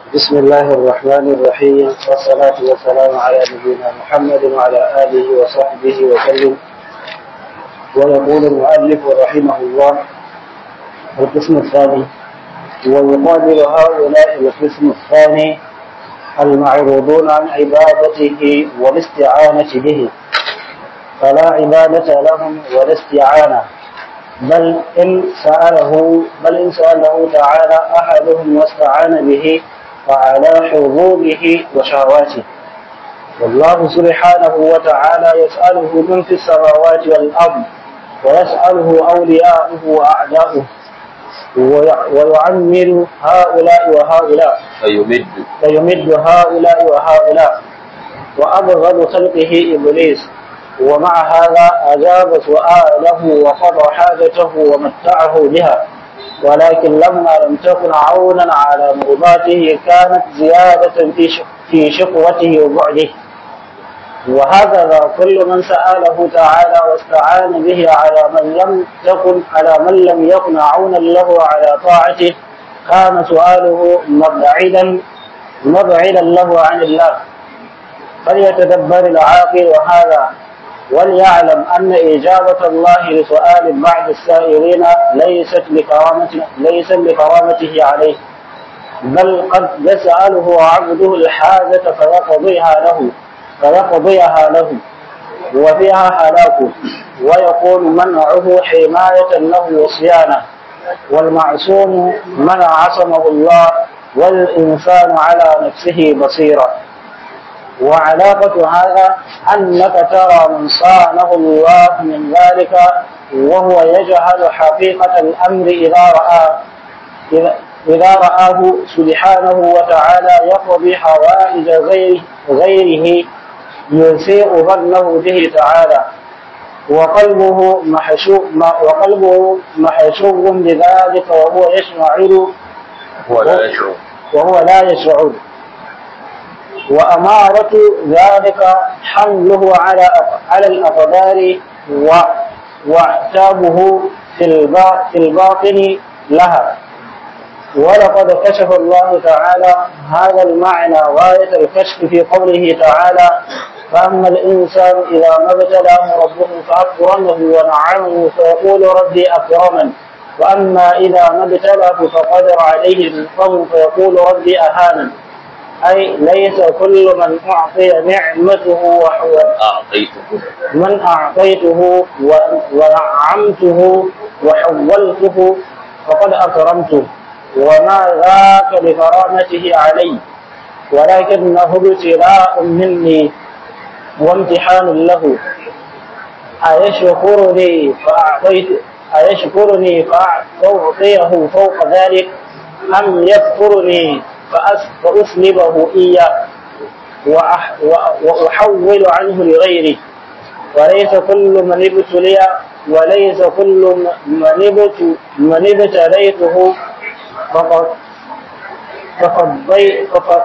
بسم الله الرحمن الرحيم والصلاة والسلام على نبينا محمد وعلى آله وصحبه وسلم ويقول المؤلف رحمه الله القسم الثاني ويقابل هؤلاء القسم الثاني المعروضون عن عبادته والاستعانة به فلا عبادة لهم ولا استعانة بل إن سأله بل إن سأله تعالى أحدهم واستعان به فعلى حظوظه وشهواته والله سبحانه وتعالى يسأله من في السماوات والأرض ويسأله أولياؤه وأعداؤه ويعمر هؤلاء وهؤلاء فيمد فيمد هؤلاء وهؤلاء وأبغض خلقه إبليس ومع هذا أجاب سؤاله وقضى حاجته ومتعه بها ولكن لما لم تكن عونا على مرضاته كانت زيادة في في شقوته وبعده وهكذا كل من سأله تعالى واستعان به على من لم تكن على من لم يكن عونا له على طاعته كان سؤاله مبعدا مبعدا له عن الله فليتدبر العاقل هذا وليعلم أن إجابة الله لسؤال بعض السائلين ليست لكرامته ليست لكرامته عليه بل قد يسأله عبده الحاجة فيقضيها له فيقضيها له وفيها هلاكه ويكون منعه حماية له وصيانة والمعصوم من عصمه الله والإنسان على نفسه بصيرا وعلاقة هذا أنك ترى من صانه الله من ذلك وهو يجهل حقيقة الأمر إذا رأى إذا, إذا رآه سبحانه وتعالى يقضي حوائج غيره, غيره يسيء ظنه به تعالى وقلبه محشو وقلبه محشو بذلك وهو يشعر هو لا يشعر وهو لا يشعر وأمارة ذلك حمله على على الأقدار واعتابه في في الباطن لها ولقد كشف الله تعالى هذا المعنى غاية الكشف في قوله تعالى فأما الإنسان إذا ما ابتلاه ربه فأكرمه ونعمه فيقول ربي أكرمن وأما إذا ما ابتلاه فقدر عليه رزقه فيقول ربي أهانن أي ليس كل من أعطي نعمته وحو أعطيته من أعطيته ونعمته وحولته فقد أكرمته وما ذاك بكرامته علي ولكنه ابتلاء مني وامتحان له أيشكرني فأعطيت أيشكرني فأعطيه فوق ذلك أم يكفرني فأسلبه إياه وأحول عنه لغيره وليس كل من ابتلي وليس كل من من ابتليته فقد فقد فقد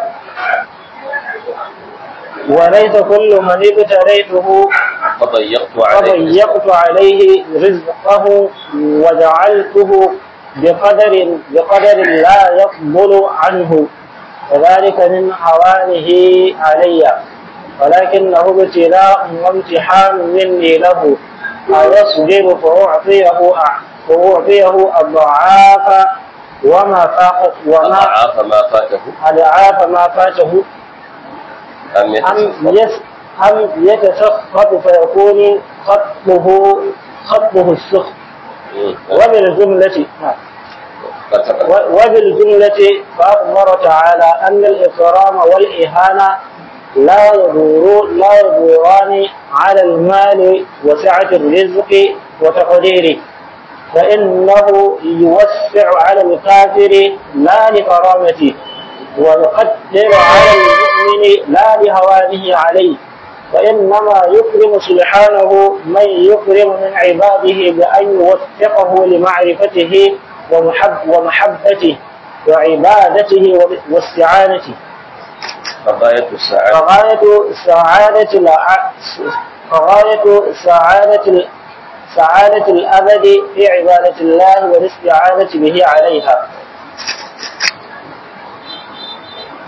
وليس كل من ابتليته فضيقت عليه فضيقت عليه رزقه وجعلته بقدر بقدر لا يقبل عنه وذلك من هوانه علي ولكنه ابتلاء وامتحان مني له أيصبر فأعطيه فأعطيه أضعاف وما فاق وما أضعاف ما فاته أضعاف ما فاته أم أم يتسخط يس أم يتسخط فيكون خطه خطه السخط مم. وبالجملة قد سقط. وبالجملة فأخبر تعالى أن الإكرام والإهانة لا يدور لا يدوران على المال وسعة الرزق وتقديره فإنه يوسع على الكافر لا لكرامته ويقدر على المؤمن لا لهوانه عليه وإنما يكرم سبحانه من يكرم من عباده بأن يوفقه لمعرفته ومحب ومحبته وعبادته واستعانته فغاية السعادة فغاية سعادة الع- فغاية سعادة ال- سعادة الأبد في عبادة الله والاستعانة به عليها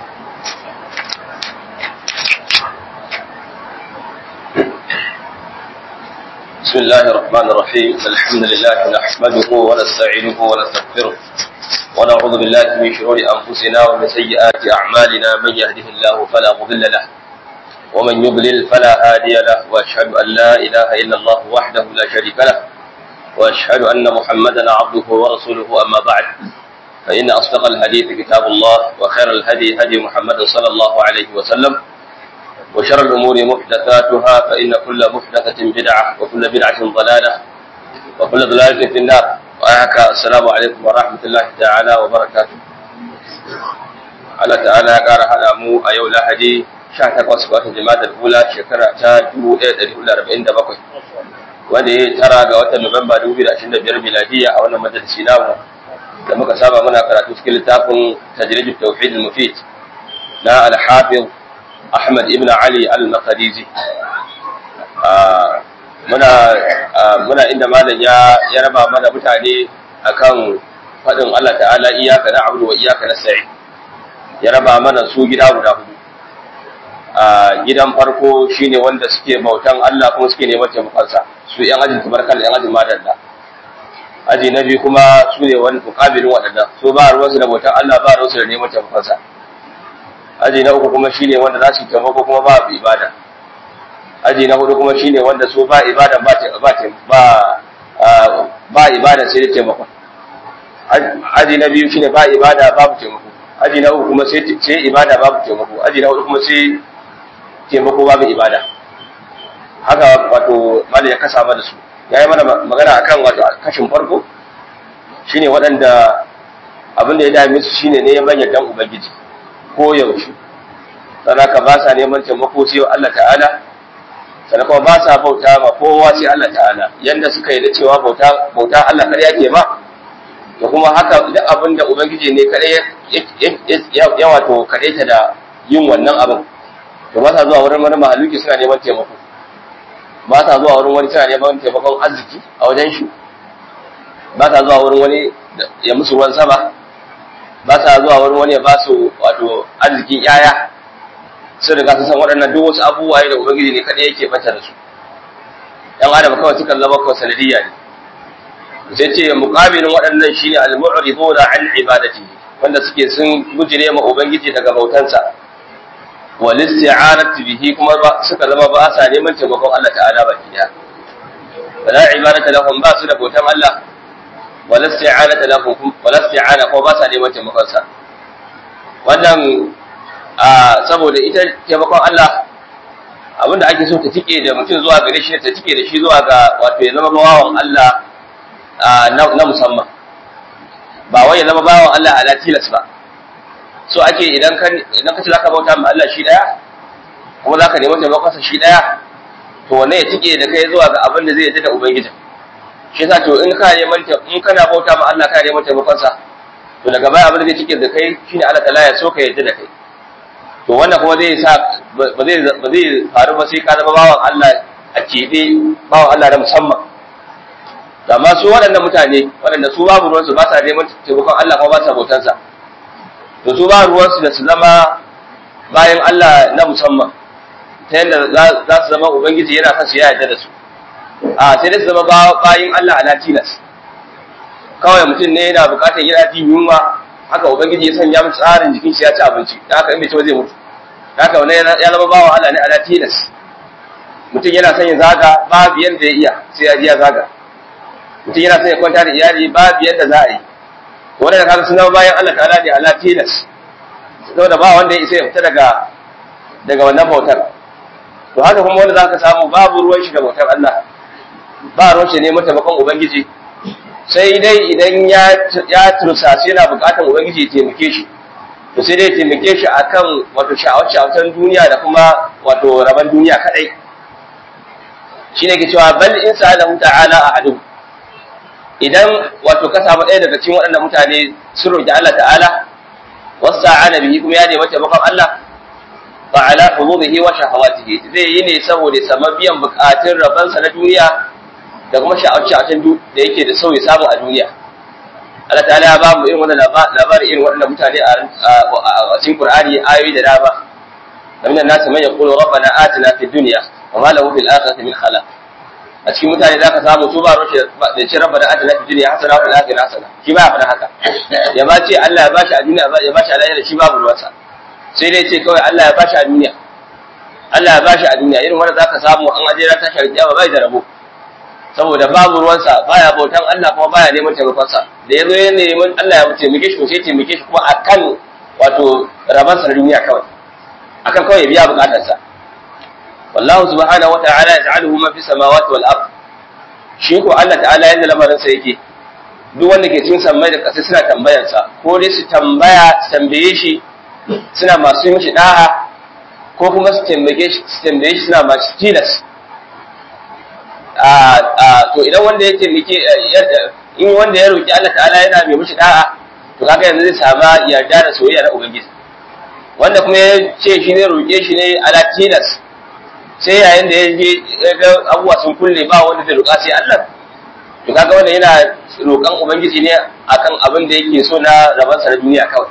بسم الله الرحمن الرحيم الحمد لله نحمده ونستعينه ونستغفره ونعوذ بالله من شرور أنفسنا ومن سيئات أعمالنا من يهده الله فلا مضل له ومن يضلل فلا هادي له وأشهد أن لا إله إلا الله وحده لا شريك له وأشهد أن محمدا عبده ورسوله أما بعد فإن أصدق الحديث كتاب الله وخير الهدي هدي محمد صلى الله عليه وسلم وشر الأمور محدثاتها فإن كل محدثة بدعة وكل بدعة ضلالة وكل ضلالة في النار وأهكا السلام عليكم ورحمة الله تعالى وبركاته على تعالى قال هذا مو أيو لهدي شهر وسبات جماد الأولى شكرا تاجو إيد الأولى ربعين دبقوي wanda ya tara ga watan Nuwamba 2025 miladiya a wannan majalisi namu da muka saba muna karatu cikin littafin tajrijut tauhid al-mufid na al-hafiz Ahmad ibn Ali al-Maqdisi muna muna inda malam ya ya raba mana mutane akan fadin Allah ta'ala iyyaka na'budu wa iyyaka nasta'in ya raba mana su gida guda hudu a gidan farko shine wanda suke bautan Allah kuma suke neman taimakonsa su yan ajin tabarkal yan ajin madalla aji na biyu kuma su ne wani mukabilin waɗanda su ba ruwansu da bautan Allah ba ruwansu da neman taimakonsa aji na uku kuma shine wanda za su taimako kuma ba ibada aji na hudu kuma shine wanda su ba ibada ba ba ba ba ibada sai da taimako aji na biyu shine ba ibada babu taimako aji na uku kuma sai sai ibada babu taimako aji na hudu kuma sai taimako babu ibada haka wato malai ya kasa mana su ya yi mana magana akan wato kashin farko shine waɗanda abin da ya dame su shine ne ya bayyana ubangiji ko yaushe sannan ka ba sa neman taimako sai Allah ta'ala sannan kuma ba sa bauta ma kowa sai Allah ta'ala yanda suka yi da cewa bauta bauta Allah kar yake ma da kuma haka duk abin da ubangiji ne kadai ya wato kadai ta da yin wannan abin to ba sa zuwa wurin wani mahaluki suna neman taimako ba sa zuwa wurin wani suna neman taimakon arziki a wajen shi ba sa zuwa wurin wani ya musu ruwan sama ba sa zuwa wurin wani ya ba su wato arzikin yaya sun riga sun san waɗannan duk wasu abubuwa da ubangiji ne kaɗai yake bata da su ɗan adam kawai sukan zama kawai sanadiyya ne sai ce muƙabilin waɗannan shine al-mu'riduna an ibadati wanda suke sun gujire ma ubangiji daga bautansa wal isti'anati bihi kuma suka zama ba sa neman taimakon Allah ta'ala baki daya wala ibadata lahum ba su da bautan Allah wala isti'anata lahum wala isti'ana ko ba sa neman taimakon sa wannan saboda ita taimakon Allah abinda ake so ta tike da mutum zuwa gare shi ta tike da shi zuwa ga wato ya zama bawan Allah na musamman ba wai ya zama bawan Allah ala tilas ba so ake idan ka idan ka ci zaka bauta ma Allah shi daya kuma zaka nemi taimakon sa shi daya to wannan ya tike da kai zuwa ga abin da zai yadda da ubangiji shi yasa to in ka neman in kana bauta ma Allah ka neman taimakon sa to daga baya abin da zai cike da kai shine Allah ta'ala ya so ka yadda da kai to wannan kuma zai sa ba zai ba zai faru ba sai ka zama bawan Allah a kebe bawan Allah na musamman amma su waɗannan mutane waɗanda su babu ruwansu ba sa neman taimakon Allah kuma ba sa bautan sa to su ba ruwansu da su zama bayan Allah na musamman ta yadda za su zama ubangiji yana son su ya yarda da su a sai dai su zama bayan Allah ala tilas kawai mutum ne yana bukatar yana jin yunwa haka ubangiji ya sanya mu tsarin jikin shi ya ci abinci da haka in bai ci ba zai mutu haka wannan ya zama bawa Allah ne ala tilas mutum yana son ya zaga babu yanda ya iya sai ya ji ya zaga mutum yana son ya kwanta da iyali babu yanda za a yi wannan kaga sun zama bayan Allah ta'ala ne ala tilas saboda ba wanda ya isa ya fita daga daga wannan bautar to haka kuma wanda zaka samu babu ruwan shi da bautar Allah ba ruwan shi ne taimakon ubangiji sai dai idan ya ya tursasi yana bukatar ubangiji ya taimake shi to sai dai ya taimake shi akan wato sha'awar duniya da kuma wato raban duniya kadai shine ke cewa bal in sa'alahu ta'ala ahadu idan wato ka samu ɗaya daga cikin waɗannan mutane sun roki Allah ta'ala wasta'ana bihi kuma ya nemi taimakon Allah fa ala hudubihi wa shahawatihi zai yi ne saboda sama biyan bukatun rabansa na duniya da kuma sha'awacin da yake da sauyi samu a duniya Allah ta'ala ya ba mu irin wannan labari irin waɗannan mutane a cikin Qur'ani ayoyi da dama ومن الناس من يقول ربنا آتنا في الدنيا وما له في الآخرة من خلاق a cikin mutane zaka samu su ba rushe da ce rabba da atina fid dunya hasana wa fil akhirati hasana shi ba ya faɗa haka ya ba ce Allah ya bashi a duniya ya bashi a lahira shi babu ruwansa sai dai ce kawai Allah ya bashi a duniya Allah ya bashi a duniya irin wanda zaka samu an aje ran tashar kiyama bai da rabo saboda babu ruwansa baya bautan Allah kuma baya neman taimakonsa da yazo ya neman Allah ya taimake shi ko sai taimake shi kuma akan wato rabansa na duniya kawai akan kawai ya biya bukatarsa wallahu subhanahu wata'ala yaj'aluhu ma fi samawati wal ard shi ko Allah ta'ala yanda lamarin sa yake duk wanda ke cikin sammai da ƙasa suna tambayar sa ko dai su tambaya su tambaye shi suna masu mishi da'a ko kuma su tambaye shi su tambaye shi suna masu tilas a to idan wanda ya taimake in wanda ya roki Allah ta'ala yana mai mishi da'a to kaga yanzu zai sama yarda da soyayya na ubangiji wanda kuma ya ce shi ne roke shi ne ala tilas sai yayin da ya je ga abubuwa sun kulle ba wanda zai roƙa sai Allah to kaga wannan yana roƙan ubangiji ne akan abin da yake so na raban sa na duniya kawai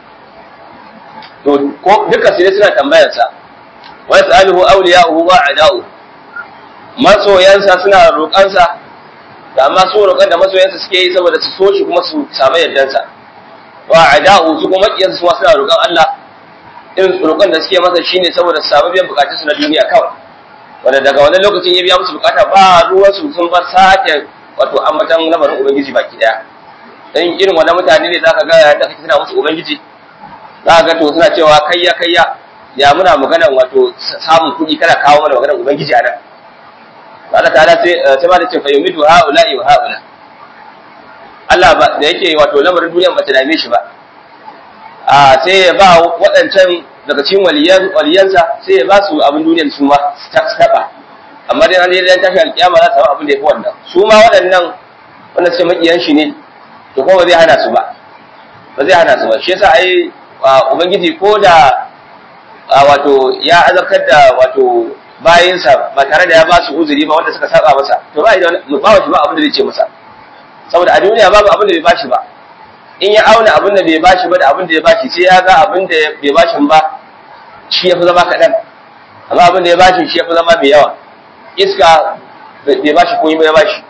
to ko duka sai suna tambayar sa wa yasaluhu awliya'uhu wa a'da'u masoyansa suna roƙan sa da amma so roƙan da masoyansa suke yi saboda su so shi kuma su samu yardan sa wa a'da'u su kuma makiyansa suna roƙan Allah irin roƙon da suke masa shine saboda su samu biyan bukatunsu na duniya kawai wanda daga wani lokacin ya biya musu bukata ba ruwan su sun bar sake wato ambatan lamarin ubangiji baki daya dan irin wannan mutane ne zaka ga yayin da kake tana musu ubangiji zaka ga to suna cewa kayya kayya ya muna magana wato samun kuɗi kana kawo mana maganar ubangiji a nan Allah ta'ala sai sai ma da ce fa yumitu haula'i wa haula Allah ba da yake wato lamarin duniya ba ta dame shi ba a sai ya ba waɗancan daga cikin waliyan waliyansa sai ya ba su abin duniyar su ma su taɓa amma dai an dan tashi alƙiyama za su samu abin da ya fi wannan su ma waɗannan wanda suke maƙiyan shi ne to kuma ba zai hana su ba ba zai hana su ba shi yasa ai ubangiji ko da wato ya azabtar da wato bayinsa ba tare da ya ba su uzuri ba wanda suka saba masa to ba ba shi ba abin da zai ce masa saboda a duniya babu abin da bai bashi ba in ya auna abin da bai bashi ba da abin da ya bashi sai ya ga abin da bai bashi ba shi ya fi zama kaɗan amma abin da ya bashi shi ya fi zama mai yawa iska bai bashi ko ya bashi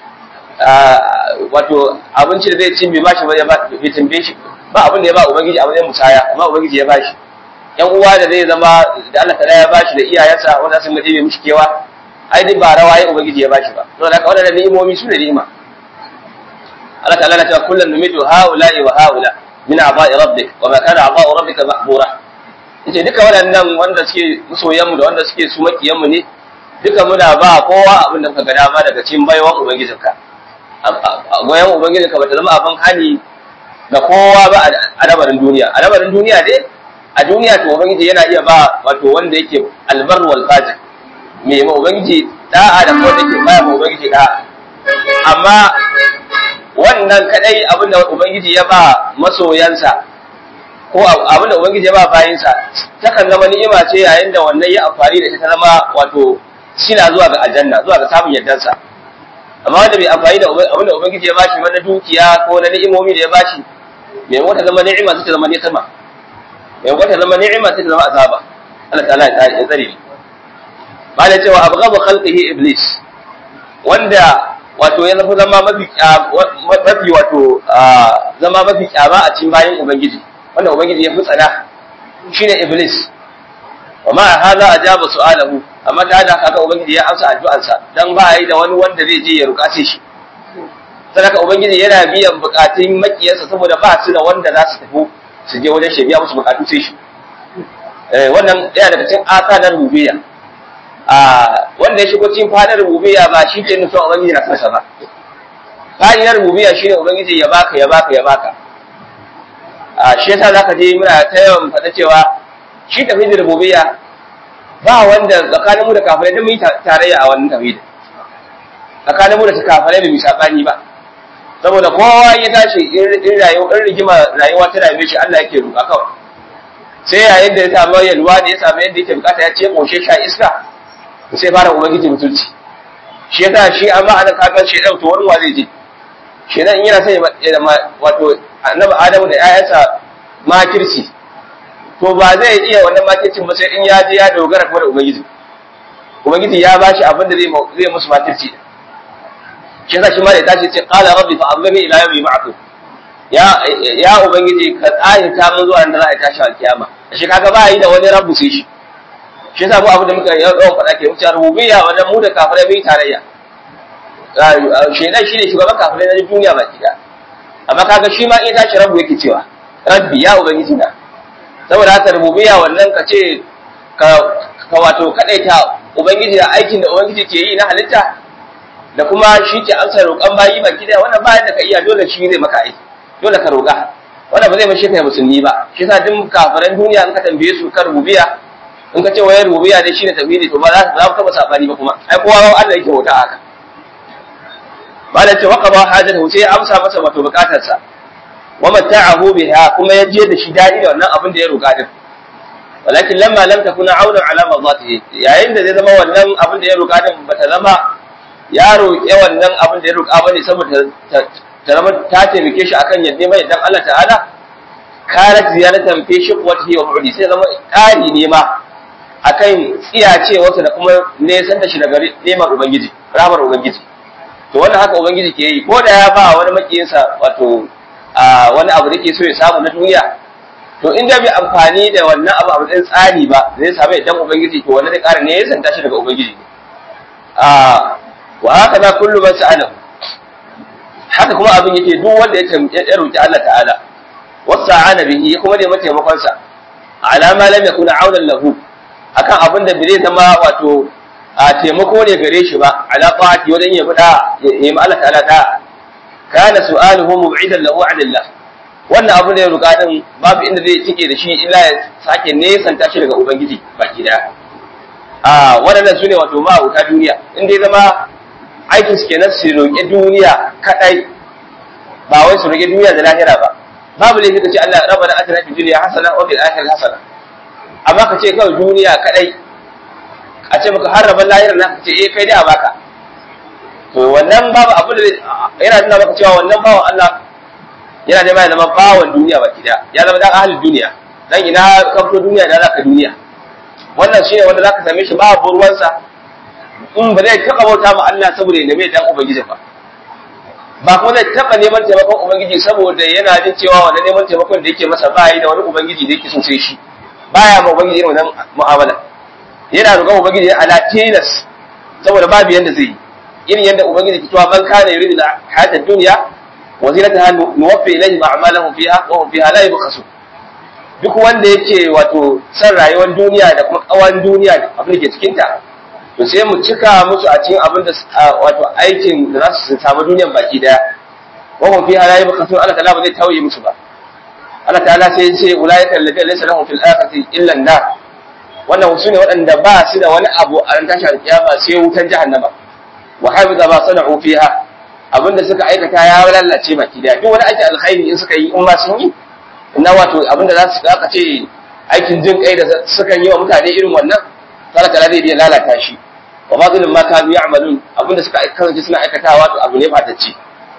wato abinci da zai ci bai bashi ba bai tambaye shi ba abin da ya ba ubangiji a matsayin musaya amma ubangiji ya bashi yan uwa da zai zama da Allah ta ya bashi da iyayensa wanda sun gaje mai mishi kewa ai duk ba rawaye ubangiji ya bashi ba to da haka wannan ni'imomi su ne ni'ima Allah ta'ala na cewa kullum numidu haula'i wa haula min aba'i rabbik wa ma kana aba'u rabbika mahbura yace duka waɗannan wanda suke musoyan mu da wanda suke su makiyan mu ne duka muna ba kowa abin da muka ga dama daga cikin baiwan ubangijinka goyon ubangijinka bata zama abin hani ga kowa ba a labarin duniya a labarin duniya dai a duniya to ubangiji yana iya ba wato wanda yake albar wal fajir me ma ubangiji da'a da kuma yake baya ma ubangiji da'a amma wannan kadai abinda ubangiji ya ba masoyansa ko abinda ubangiji ya ba bayinsa takan zama ni'ima ce yayin da wannan ya amfani da ita ta zama wato sila zuwa ga aljanna zuwa ga samun yardansa amma wanda bai amfani da abinda ubangiji ya bashi wani dukiya ko na ni'imomi da ya bashi mai wata zama ni'ima sai ta zama ni'ima mai wata zama ni'ima sai ta zama azaba Allah ta'ala ya tsare ni ba da cewa abghabu khalqihi iblis wanda wato ya zafi zama mafi mafi wato zama mafi kyama a cikin bayan ubangiji wanda ubangiji ya fi tsana shine iblis wa ma hada ajaba su'alahu amma ta da haka ubangiji ya amsa addu'arsa dan ba yi da wani wanda zai je ya rukace shi sadaka ubangiji yana biyan bukatun makiyarsa saboda ba su da wanda za su tafi su je wajen shi biya musu bukatu sai shi wannan yana daga cikin asa na rububiyya a wanda ya shigo cikin fadar rububiyya ba shi ke nufin ubangiji na kansa ba fadi na rububiyya shine ubangiji ya baka ya baka ya baka a shi yasa zaka je muna ta yawan faɗa cewa shi tafidin rububiyya ba wanda tsakanin mu da kafirai duk mun yi tarayya a wannan tafidin tsakanin mu da kafirai bai misabani ba saboda kowa ya tashi in rayuwa in rigima rayuwa ta dame shi Allah yake roƙa kawai sai yayin da ya samu yalwa da ya samu yadda yake bukata ya ce koshe sha iska sai fara ubangiji mutunci shi yasa shi amma anan kakan shi dan to wani wa zai je shi dan in yana sai ya wato annabi Adamu da ƴaƴansa makirci to ba zai iya wannan makircin ba sai in ya je ya dogara kuma da ubangiji ubangiji ya bashi abin da zai zai musu matirci shi yasa shi ma da ya tashi ce qala rabbi fa anzirni ila yawmi yub'athun ya ya ubangiji ka tsaya ta mun zuwa da za a tashi alkiyama shi kaga ba yi da wani rabbu sai shi shi yasa mu abin da muka yawan faɗa ke wuce rububiyya wannan mu da kafirai bai tarayya shedan shine shugaban kafirai na duniya baki da amma kaga shi ma in tashi rabbu yake cewa rabbi ya ubangiji na saboda haka rububiyya wannan ka ce ka ka wato kadaita ubangiji da aikin da ubangiji ke yi na halitta da kuma shi ke amsa roƙon bayi baki da wannan bayan da ka iya dole shi zai maka aiki dole ka roƙa wannan ba zai mashi kai musulmi ba shi yasa duk kafiran duniya in ka tambaye su kan rububiyya in ka ce wayar rububiyya dai shine tauhidi to ba za za ku taba sabani ba kuma ai kowa Allah yake wuta haka malai ce waqaba hajatahu sai ya amsa masa wato bukatarsa wa mata'ahu biha kuma ya je da shi dadi da wannan abin da ya roƙa din walakin lamma lam takuna auna ala madatihi yayin da zai zama wannan abin da ya roƙa din bata zama ya roƙe wannan abin da ya roƙa bane saboda ta zama ta taimake shi akan yadda mai dan Allah ta'ala kanat ziyaratan fi shiqwatihi wa bu'di sai zama ƙari ne ma akan tsiyacewarsa da kuma nesan da shi daga neman ubangiji ramar ubangiji to wannan haka ubangiji ke yi ko da ya ba wani makiyinsa wato wani abu da ke so ya samu na duniya to in da bai amfani da wannan abu a matsayin tsari ba zai samu idan ubangiji to wannan da ƙara ne ya santa shi daga ubangiji wa haka na kullu man sa'alahu haka kuma abin yake duk wanda ya roki Allah ta'ala wasa'ana bihi kuma ne mataimakon sa ala ma lam yakun aunan lahu akan abin da bai zama wato a taimako ne gare shi ba ala ta'ati wajen ya fada ya yi Allah ta'ala da kana su'aluhu mub'idan lahu 'anillah wannan abin da ya roƙa din babu inda zai tike da shi illa ya sake nesanta shi daga ubangiji baki daya a waɗannan su ne wato ma'auta duniya in dai zama aikin su kenan su roƙi duniya kadai ba wai su roƙi duniya da lahira ba babu laifi ka ce Allah rabbana atina fid dunya hasana wa fil akhirati hasana amma ka ce kawai duniya kadai a ce maka har rabban lahira na ka ce eh kai dai a baka to wannan babu abu da yana nuna maka cewa wannan bawan Allah yana da mai zama bawan duniya baki daya ya zama dan ahlul duniya dan ina ka fito duniya da zaka duniya wannan shine wanda zaka same shi babu ruwansa in ba zai taba bauta ma Allah saboda ya neme dan ubangiji ba ba kuma zai taba neman taimakon ubangiji saboda yana jin cewa wannan neman taimakon da yake masa ba yi da wani ubangiji da yake so sai shi baya ma ubangiji irin wannan mu'amala yana roƙon ubangiji ala tilas saboda babu yanda zai yi irin yanda ubangiji ke cewa man kana yuridu hayata dunya wa zinataha nuwaffi ilayhim a'malahum fiha wa hum fiha la yubkhasun duk wanda yake wato san rayuwar duniya da kuma kawan duniya abin da ke cikin ta to sai mu cika musu a cikin abin da wato aikin da za su samu duniyan baki daya wa hum fiha la yubkhasun Allah ta'ala ba zai tauye musu ba Allah ta'ala sai ya ce ulaika alladhina laysa lahum fil akhirati illa an-nar wannan su ne waɗanda ba su da wani abu a ran tashi alƙiyama sai wutan jahannama wa hafiza ma sana'u fiha abinda suka aikata ya lalace baki daya duk wani aikin alkhairi in suka yi in ma sun yi na wato abinda za su aka ce aikin jin kai da suka yi wa mutane irin wannan Allah ta'ala zai iya lalata shi wa ma zulum ma kanu ya'malun abinda suka kasance suna aikatawa to abu ne fatacce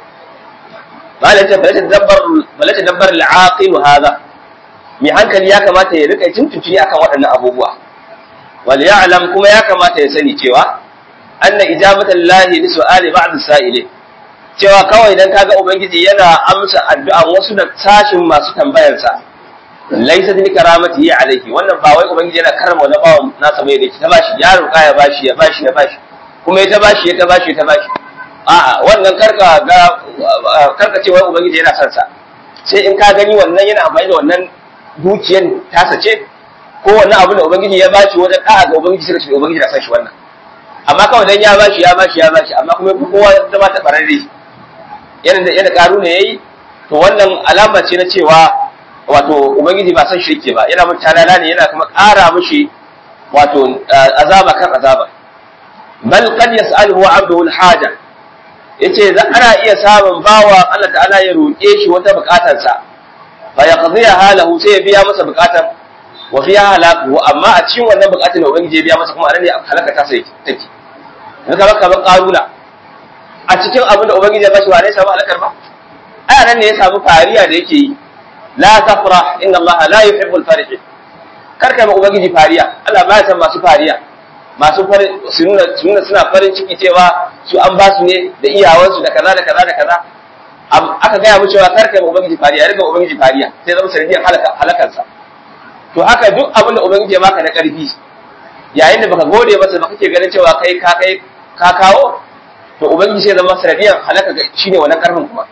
malaka balata dabbar balata dabbar al-aqil hada mai hankali ya kamata ya rika tuntuntuni akan waɗannan abubuwa wal ya'lam kuma ya kamata ya sani cewa anna ijabatan lahi li su'ali ba'd sa'ili cewa kawai dan kaga ubangiji yana amsa addu'an wasu da sashin masu tambayar sa laysa bi karamatihi alayhi wannan ba wai ubangiji yana karama wani bawan nasa mai da ta bashi ya roƙa ya bashi ya bashi ya bashi kuma ya ta bashi ya ta bashi ya ta bashi a'a wannan karka ga karka ce wai ubangiji yana son sa sai in ka gani wannan yana amfani da wannan dukiyar tasa ce ko wannan abin da ubangiji ya bashi wajen da'a ga ubangiji sai ka ce ubangiji na san shi wannan amma kawai dan ya bashi ya bashi ya bashi amma kuma kowa zama ta bararre yana da yana karu ne yayi to wannan alama ce na cewa wato ubangiji ba san shi yake ba yana mun talala ne yana kuma ƙara mishi wato azaba kan azaba bal qad yas'aluhu 'abduhu al-haja yace za ana iya samun bawa Allah ta'ala ya roƙe shi wata buƙatarsa fa yaqdiya halahu sai ya biya masa buƙatar wa fiya halaku amma a cikin wannan buƙatar da ubangiji ya biya masa kuma anan ne halaka ta sai take in ka baka ban karuna a cikin abin da ubangiji ya bashi ba ne samu halakar ba ai anan ne ya samu fariya da yake yi la tafrah inna Allah la yuhibbul farihin karka ma ubangiji fariya Allah ba ya san masu fariya masu farin su nuna su nuna suna farin ciki cewa su an ba su ne da iyawansu da kaza da kaza da kaza aka gaya mu cewa kar kai ma ubangiji fariya riga ubangiji fariya sai zama sanadiyar halaka halakarsa to haka duk abin da ubangiji ya maka na karfi yayin da baka gode masa ba kake ganin cewa kai ka kai ka kawo to ubangiji sai zama sanadiyar halaka shine wannan karfin kuma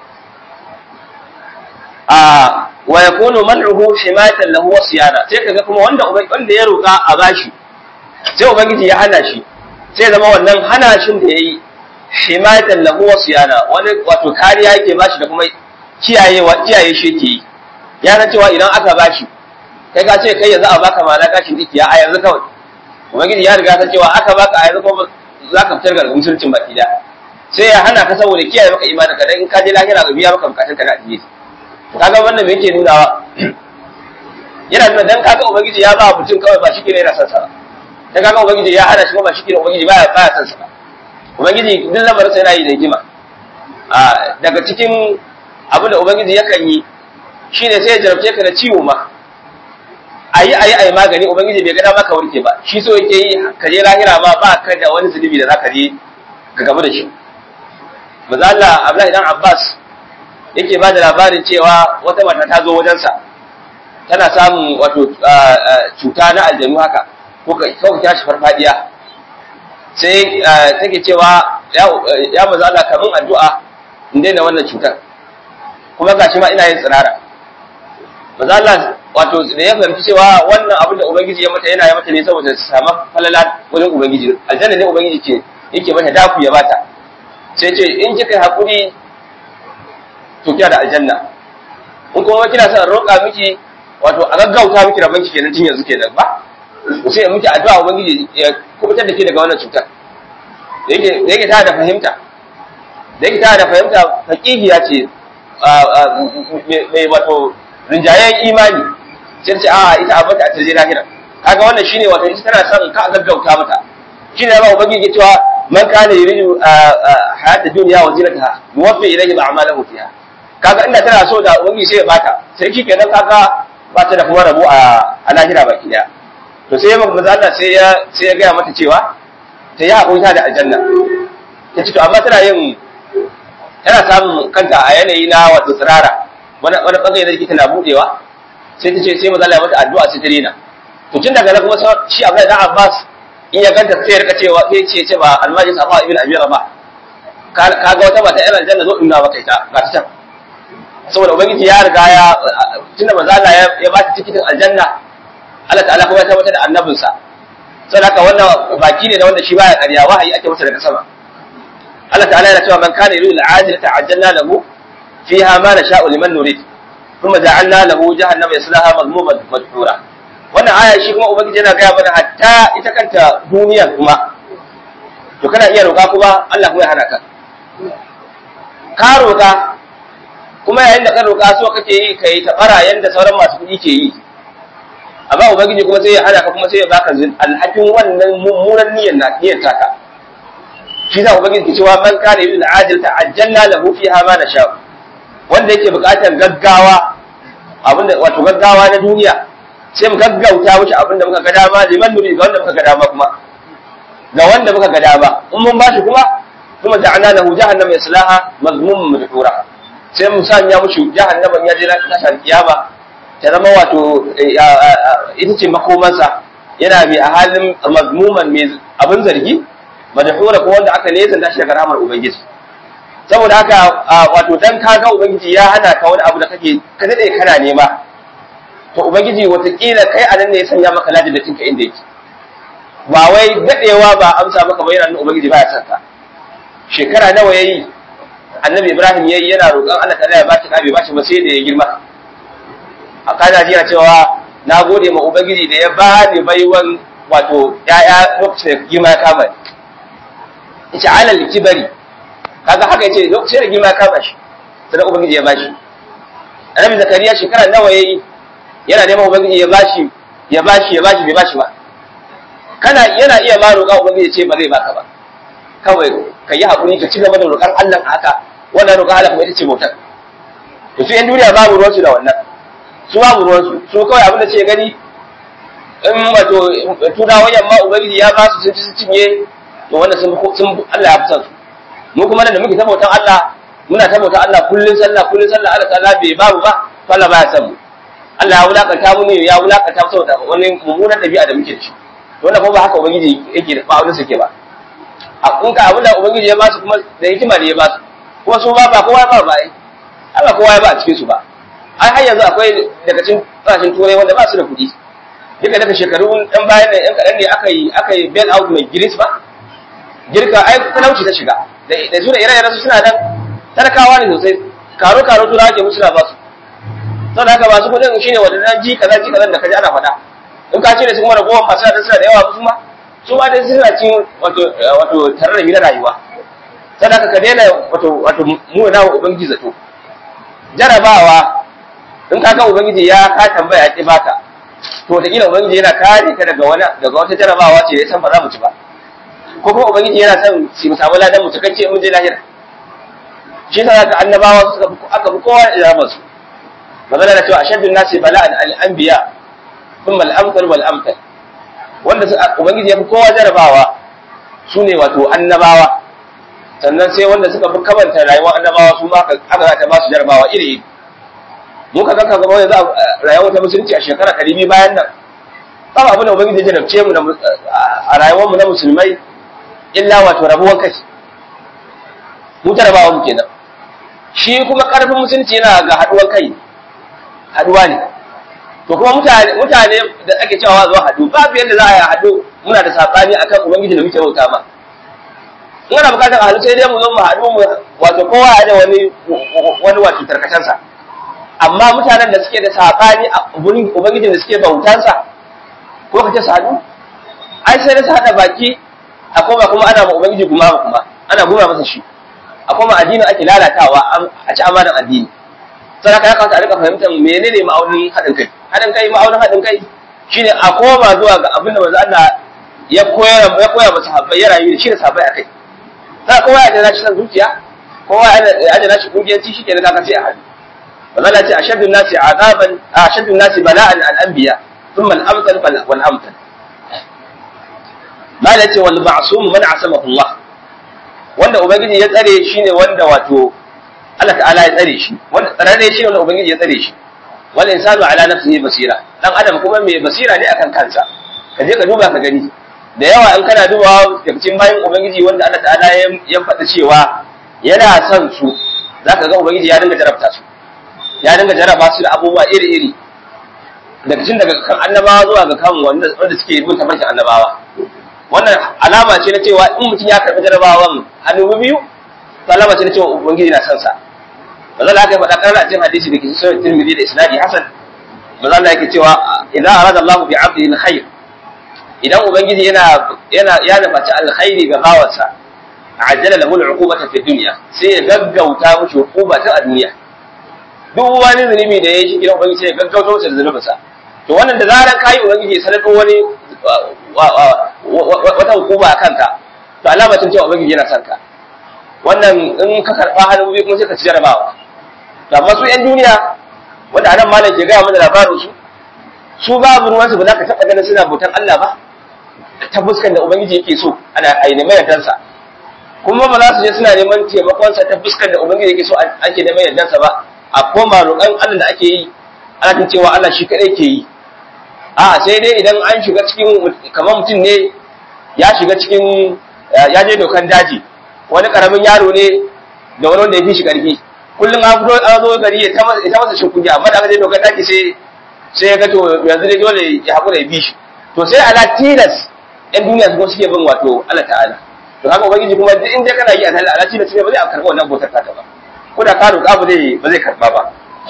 a wa yakunu man'uhu himayatan lahu wa siyana sai kaga kuma wanda wanda ya roka a bashi sai ubangiji ya hana shi sai zama wannan hana shin da yayi himayatan lahu wa siyana wani wato kariya yake bashi da kuma kiyayewa kiyaye shi yake yi ya san cewa idan aka bashi kai ka ce kai yanzu a baka ma na gashin dikiya a yanzu kawai ubangiji ya riga san cewa aka baka a yanzu kuma za ka fitar ga musulcin baki da sai ya hana ka saboda kiyaye maka imanin ka dan in ka je lahira ga biya maka bukatun ka da addini kaga wannan me yake nunawa yana nuna dan kaga ubangiji ya ba mutum kawai ba shi ke yana son sa dan kaga ubangiji ya hana shi ba shi ke ubangiji baya baya son sa ubangiji duk lamarin sa yana yi da hikima a daga cikin abin da ubangiji yakan yi shine sai ya jarabce ka da ciwo ma ayi ayi ayi magani ubangiji bai ga dama ka warke ba shi so yake yi ka je lahira ma ba ka da wani zunubi da zaka je ka gamu da shi maza Allah Abdullahi dan Abbas yake ba da labarin cewa wata mata ta zo wajensa tana samun wato cuta na aljanu haka ko ka kawai shi farfadiya sai take cewa ya maza Allah kamun addu'a in daina wannan cutar kuma gashi ma ina yin tsirara maza Allah wato da ya fahimci cewa wannan abin da ubangiji ya mata yana ya mata ne saboda su samu falala wajen ubangiji aljanna ne ubangiji ke yake mata daku ya bata sai ce in kika hakuri to kiya da aljanna in kuma kina son roƙa miki wato a gaggauta miki rabon ki kenan tun yanzu kenan ba sai miki addu'a ubangiji ya kubutar da ke daga wannan cutar da yake da yake ta da fahimta da yake ta da fahimta faqihiya ce mai wato rinjayen imani sai ce a ita a bata a tarje lahira kaga wannan shine wato ita tana son ka gaggauta mata shine ba ubangiji cewa man kana yuridu hayata dunya wa zinataha yuwaffi ilayhi a'malahu fiha kaga inda tana so da ubangiji sai ya bata sai shi kenan kaga ba ta da kuma rabo a a lahira baki daya to sai manzo Allah sai ya sai ya gaya mata cewa ta yi hakuri da aljanna ta ce to amma tana yin tana samun kanta a yanayi na wato tsirara wani wani bangare da tana budewa sai ta ce sai manzo Allah ya mata addu'a sai ta rena to tun daga nan kuma shi Abdullahi dan Abbas in ya ganta sai ya rika cewa sai ce ce ba almajis Abu ibn Abi Rabah kaga wata mata yan aljanna zo inna maka ita ga ta can saboda ubangiji ya riga ya tunda manzo Allah ya ba ta tikitin aljanna Allah ta'ala kuma ya tabbatar da annabinsa saboda haka wannan baki ne da wanda shi baya ƙarya wahayi ake masa daga sama Allah ta'ala yana cewa man kana yuridu al-ajila ta'ajjalna lahu fiha ma nasha'u liman nurid thumma ja'alna lahu jahannama yaslaha madhmuman madhura wannan aya shi kuma ubangiji yana gaya mana hatta ita kanta duniya kuma to kana iya roƙa kuma Allah kuma ya hana ka ka roƙa kuma yayin da ka roƙa so kake yi kai ta bara yanda sauran masu kuɗi ke yi amma ubangiji kuma sai ya hana ka kuma sai ya baka alhakin wannan mummunan niyyar na niyyar taka shi za ubangiji ke cewa man kana yuridu al-ajil ta'ajjalna lahu fiha ma nasha wanda yake buƙatar gaggawa abinda wato gaggawa na duniya sai mu gaggauta wuce abinda muka ga dama liman nuri ga wanda muka ga dama kuma ga wanda muka ga dama in mun bashi kuma kuma ja'alna lahu jahannama yaslaha mazmumun madhura sai mu sanya mushi jahannama ya je na kiyama ta zama wato ita ce makomansa yana mai a halin mazmuman mai abin zargi madhura ko wanda aka nesanta shi daga ramar ubangiji saboda haka wato dan kaga ubangiji ya hana ka wani abu da kake ka dade kana nema to ubangiji watakila kai a nan ne ya sanya maka lajin da tinka inda yake ba wai dadewa ba amsa maka ba yana nan ubangiji baya son ka shekara nawa yayi annabi ibrahim yayi yana roƙon Allah ta'ala ya bashi bai bashi ba sai da ya girma a kana jiya cewa na gode ma ubangiji da ya ba ni baiwan wato ya'ya lokacin da girma ya kama yace alal kibari kaga haka yace lokacin da girma ya kama shi sai ubangiji ya bashi annabi zakariya shekara nawa yayi yana neman ubangiji ya bashi ya bashi ya bashi bai bashi ba kana yana iya ma roƙa ubangiji ce ba zai baka ba kawai ka yi haƙuri ka ci gaba da roƙan Allah haka wannan roƙan Allah kuma ita ce bautar to su yan duniya babu ruwansu da wannan su babu ruwansu su kawai abin da ce gani in wato turawan yamma ubangiji ya ba su sun ci su cinye to wanda sun sun Allah ya fi san su mu kuma da muke tabautan Allah muna tabautan Allah kullun sallah kullun sallah Allah ta'ala bai babu ba to Allah baya san mu Allah ya wulakanta mu ne ya wulakanta mu saboda wani mummunan dabi'a da muke da shi to wannan kuma ba haka ubangiji yake da ba'udin suke ba a kun ka abin da ubangiji ya ba su kuma da hikima ne ya ba su kuma su ba ba kowa ba ba ai Allah kowa ya ba a cikin su ba ai har yanzu akwai daga cikin kasashen turai wanda ba su da kuɗi duka daga shekaru ɗan bayan nan ɗan kaɗan ne aka yi aka yi bail out mai giris ba girka ai talauci ta shiga da su da ire-iren su suna nan talakawa ne sosai karo karo tura ake musu na ba su sau da haka ba su kuɗin shine wadannan ji kaza ji kaza da kaji ana faɗa in ka ce da su kuma ragowar masu da suna da yawa su ma su ma dai suna cin wato wato tare da rayuwa sau da haka ka daina wato wato mu na ubangiji zato jarabawa in ka ga ubangiji ya ka tambaya ya ƙi baka to da kila ubangiji yana kare ka daga wani daga wata jarabawa ce da ya san ba za mu ci ba ko kuma ubangiji yana son shi mu samu ladan mu cikakke mun je lahira shi ta ga annabawa suka aka fi kowa da su magana da cewa ashaddu nasi bala'an al-anbiya thumma al-amthal wal amthal wanda ubangiji ya fi kowa jarabawa sune wato annabawa sannan sai wanda suka fi kamanta rayuwar annabawa su ma aka ta ba su jarabawa iri iri mu ka kanka gaba yanzu rayuwar ta musulunci a shekara ɗari biyu bayan nan ba abin da ubangiji ya jarabce mu a rayuwar mu na musulmai illa wato rabuwan kai mu jarabawa mu kenan shi kuma karfin musulunci yana ga haduwan kai haduwa ne to kuma mutane mutane da ake cewa zuwa hadu babu yadda za a yi hadu muna da sabani akan ubangiji da muke bauta ma in ana bukatar a hadu sai dai mu zo mu hadu mu wato kowa ya da wani wani wato tarkacensa amma mutanen da suke da sabani a gurin ubangijin da suke bautansa ko ka ce su hadu ai sai da su hada baki a koma kuma ana ma ubangiji kuma kuma ana guma masa shi a koma addinin ake lalatawa a ci amanan addini sai ka kasa a rika fahimtar menene ma'aunin haɗin kai haɗin kai ma'aunin haɗin kai shine a koma zuwa ga abin da manzo Allah ya koya ya koya masa sahabbai ya rayu da shi da sahabbai akai sai kowa ya da shi san zuciya kowa ya da shi kungiyanci shi ke da kaka sai a hadu manzo Allah ce ashaddu nasi azaban ashaddu nasi bala'an al-anbiya thumma al-amthal wal amthal mala ce wal ma'sum man asamahu Allah wanda ubangiji ya tsare shi ne wanda wato Allah ta'ala ya tsare shi wanda tsararre shi ne wanda ubangiji ya tsare shi wal insanu ala nafsihi basira dan adam kuma mai basira ne akan kansa ka je ka duba ka gani da yawa in kana dubawa daga cikin bayan ubangiji wanda Allah ta'ala ya faɗa cewa yana son su zaka ga ubangiji ya dinga jarabta su ya dinga jaraba su da abubuwa iri-iri daga cikin daga kan annabawa zuwa ga kan wanda wanda suke bin tafarkin annabawa wannan alama ce na cewa in mutum ya karɓi jarabawan hannu biyu to alama ce na cewa ubangiji na son sa manzo Allah ya faɗa kan a cikin hadisi da ke cikin Tirmidhi da isnadi hasan manzo Allah yake cewa idan arada Allah bi 'abdihi alkhair idan ubangiji yana yana ya nufaci alkhairi ga bawansa ajjala lahu al'uqubata fi dunya sai ya gaggauta mushi hukuma ta a duniya duk wani zunubi da ya yi gidan ubangiji sai ya gaggauta masa da zunubinsa to wannan da zaran kai ubangiji ya sanar wani wata hukuma a kanka to alama ce cewa ubangiji yana son ka wannan in ka karba hannu biyu kuma sai ka ci jarabawa to amma su yan duniya wanda anan malam ke gaya mana labarin su su babu ruwansu ba za ka taɓa ganin suna bautan Allah ba ta fuskan da ubangiji yake so ana aini mai yardansa kuma ba za su je suna neman taimakonsa ta fuskan da ubangiji yake so ake neman yardansa ba a koma roƙon Allah da ake yi ana cewa Allah shi kaɗai ke yi a sai dai idan an shiga cikin kamar mutum ne ya shiga cikin ya je dokan daji wani karamin yaro ne da wani wanda ya fi shi karfi kullum an fito an zo gari ya ta masa shin kunya amma da aka je dokan daji sai sai ya ga to yanzu dai dole ya haƙura ya bi shi to sai ala tilas yan duniya su suke bin wato Allah ta'ala to haka ubangiji kuma duk inda kana yi a tare ala tilas ne ba zai karɓa wannan bautar ta ba ko da ka roƙa ba zai ba zai karɓa ba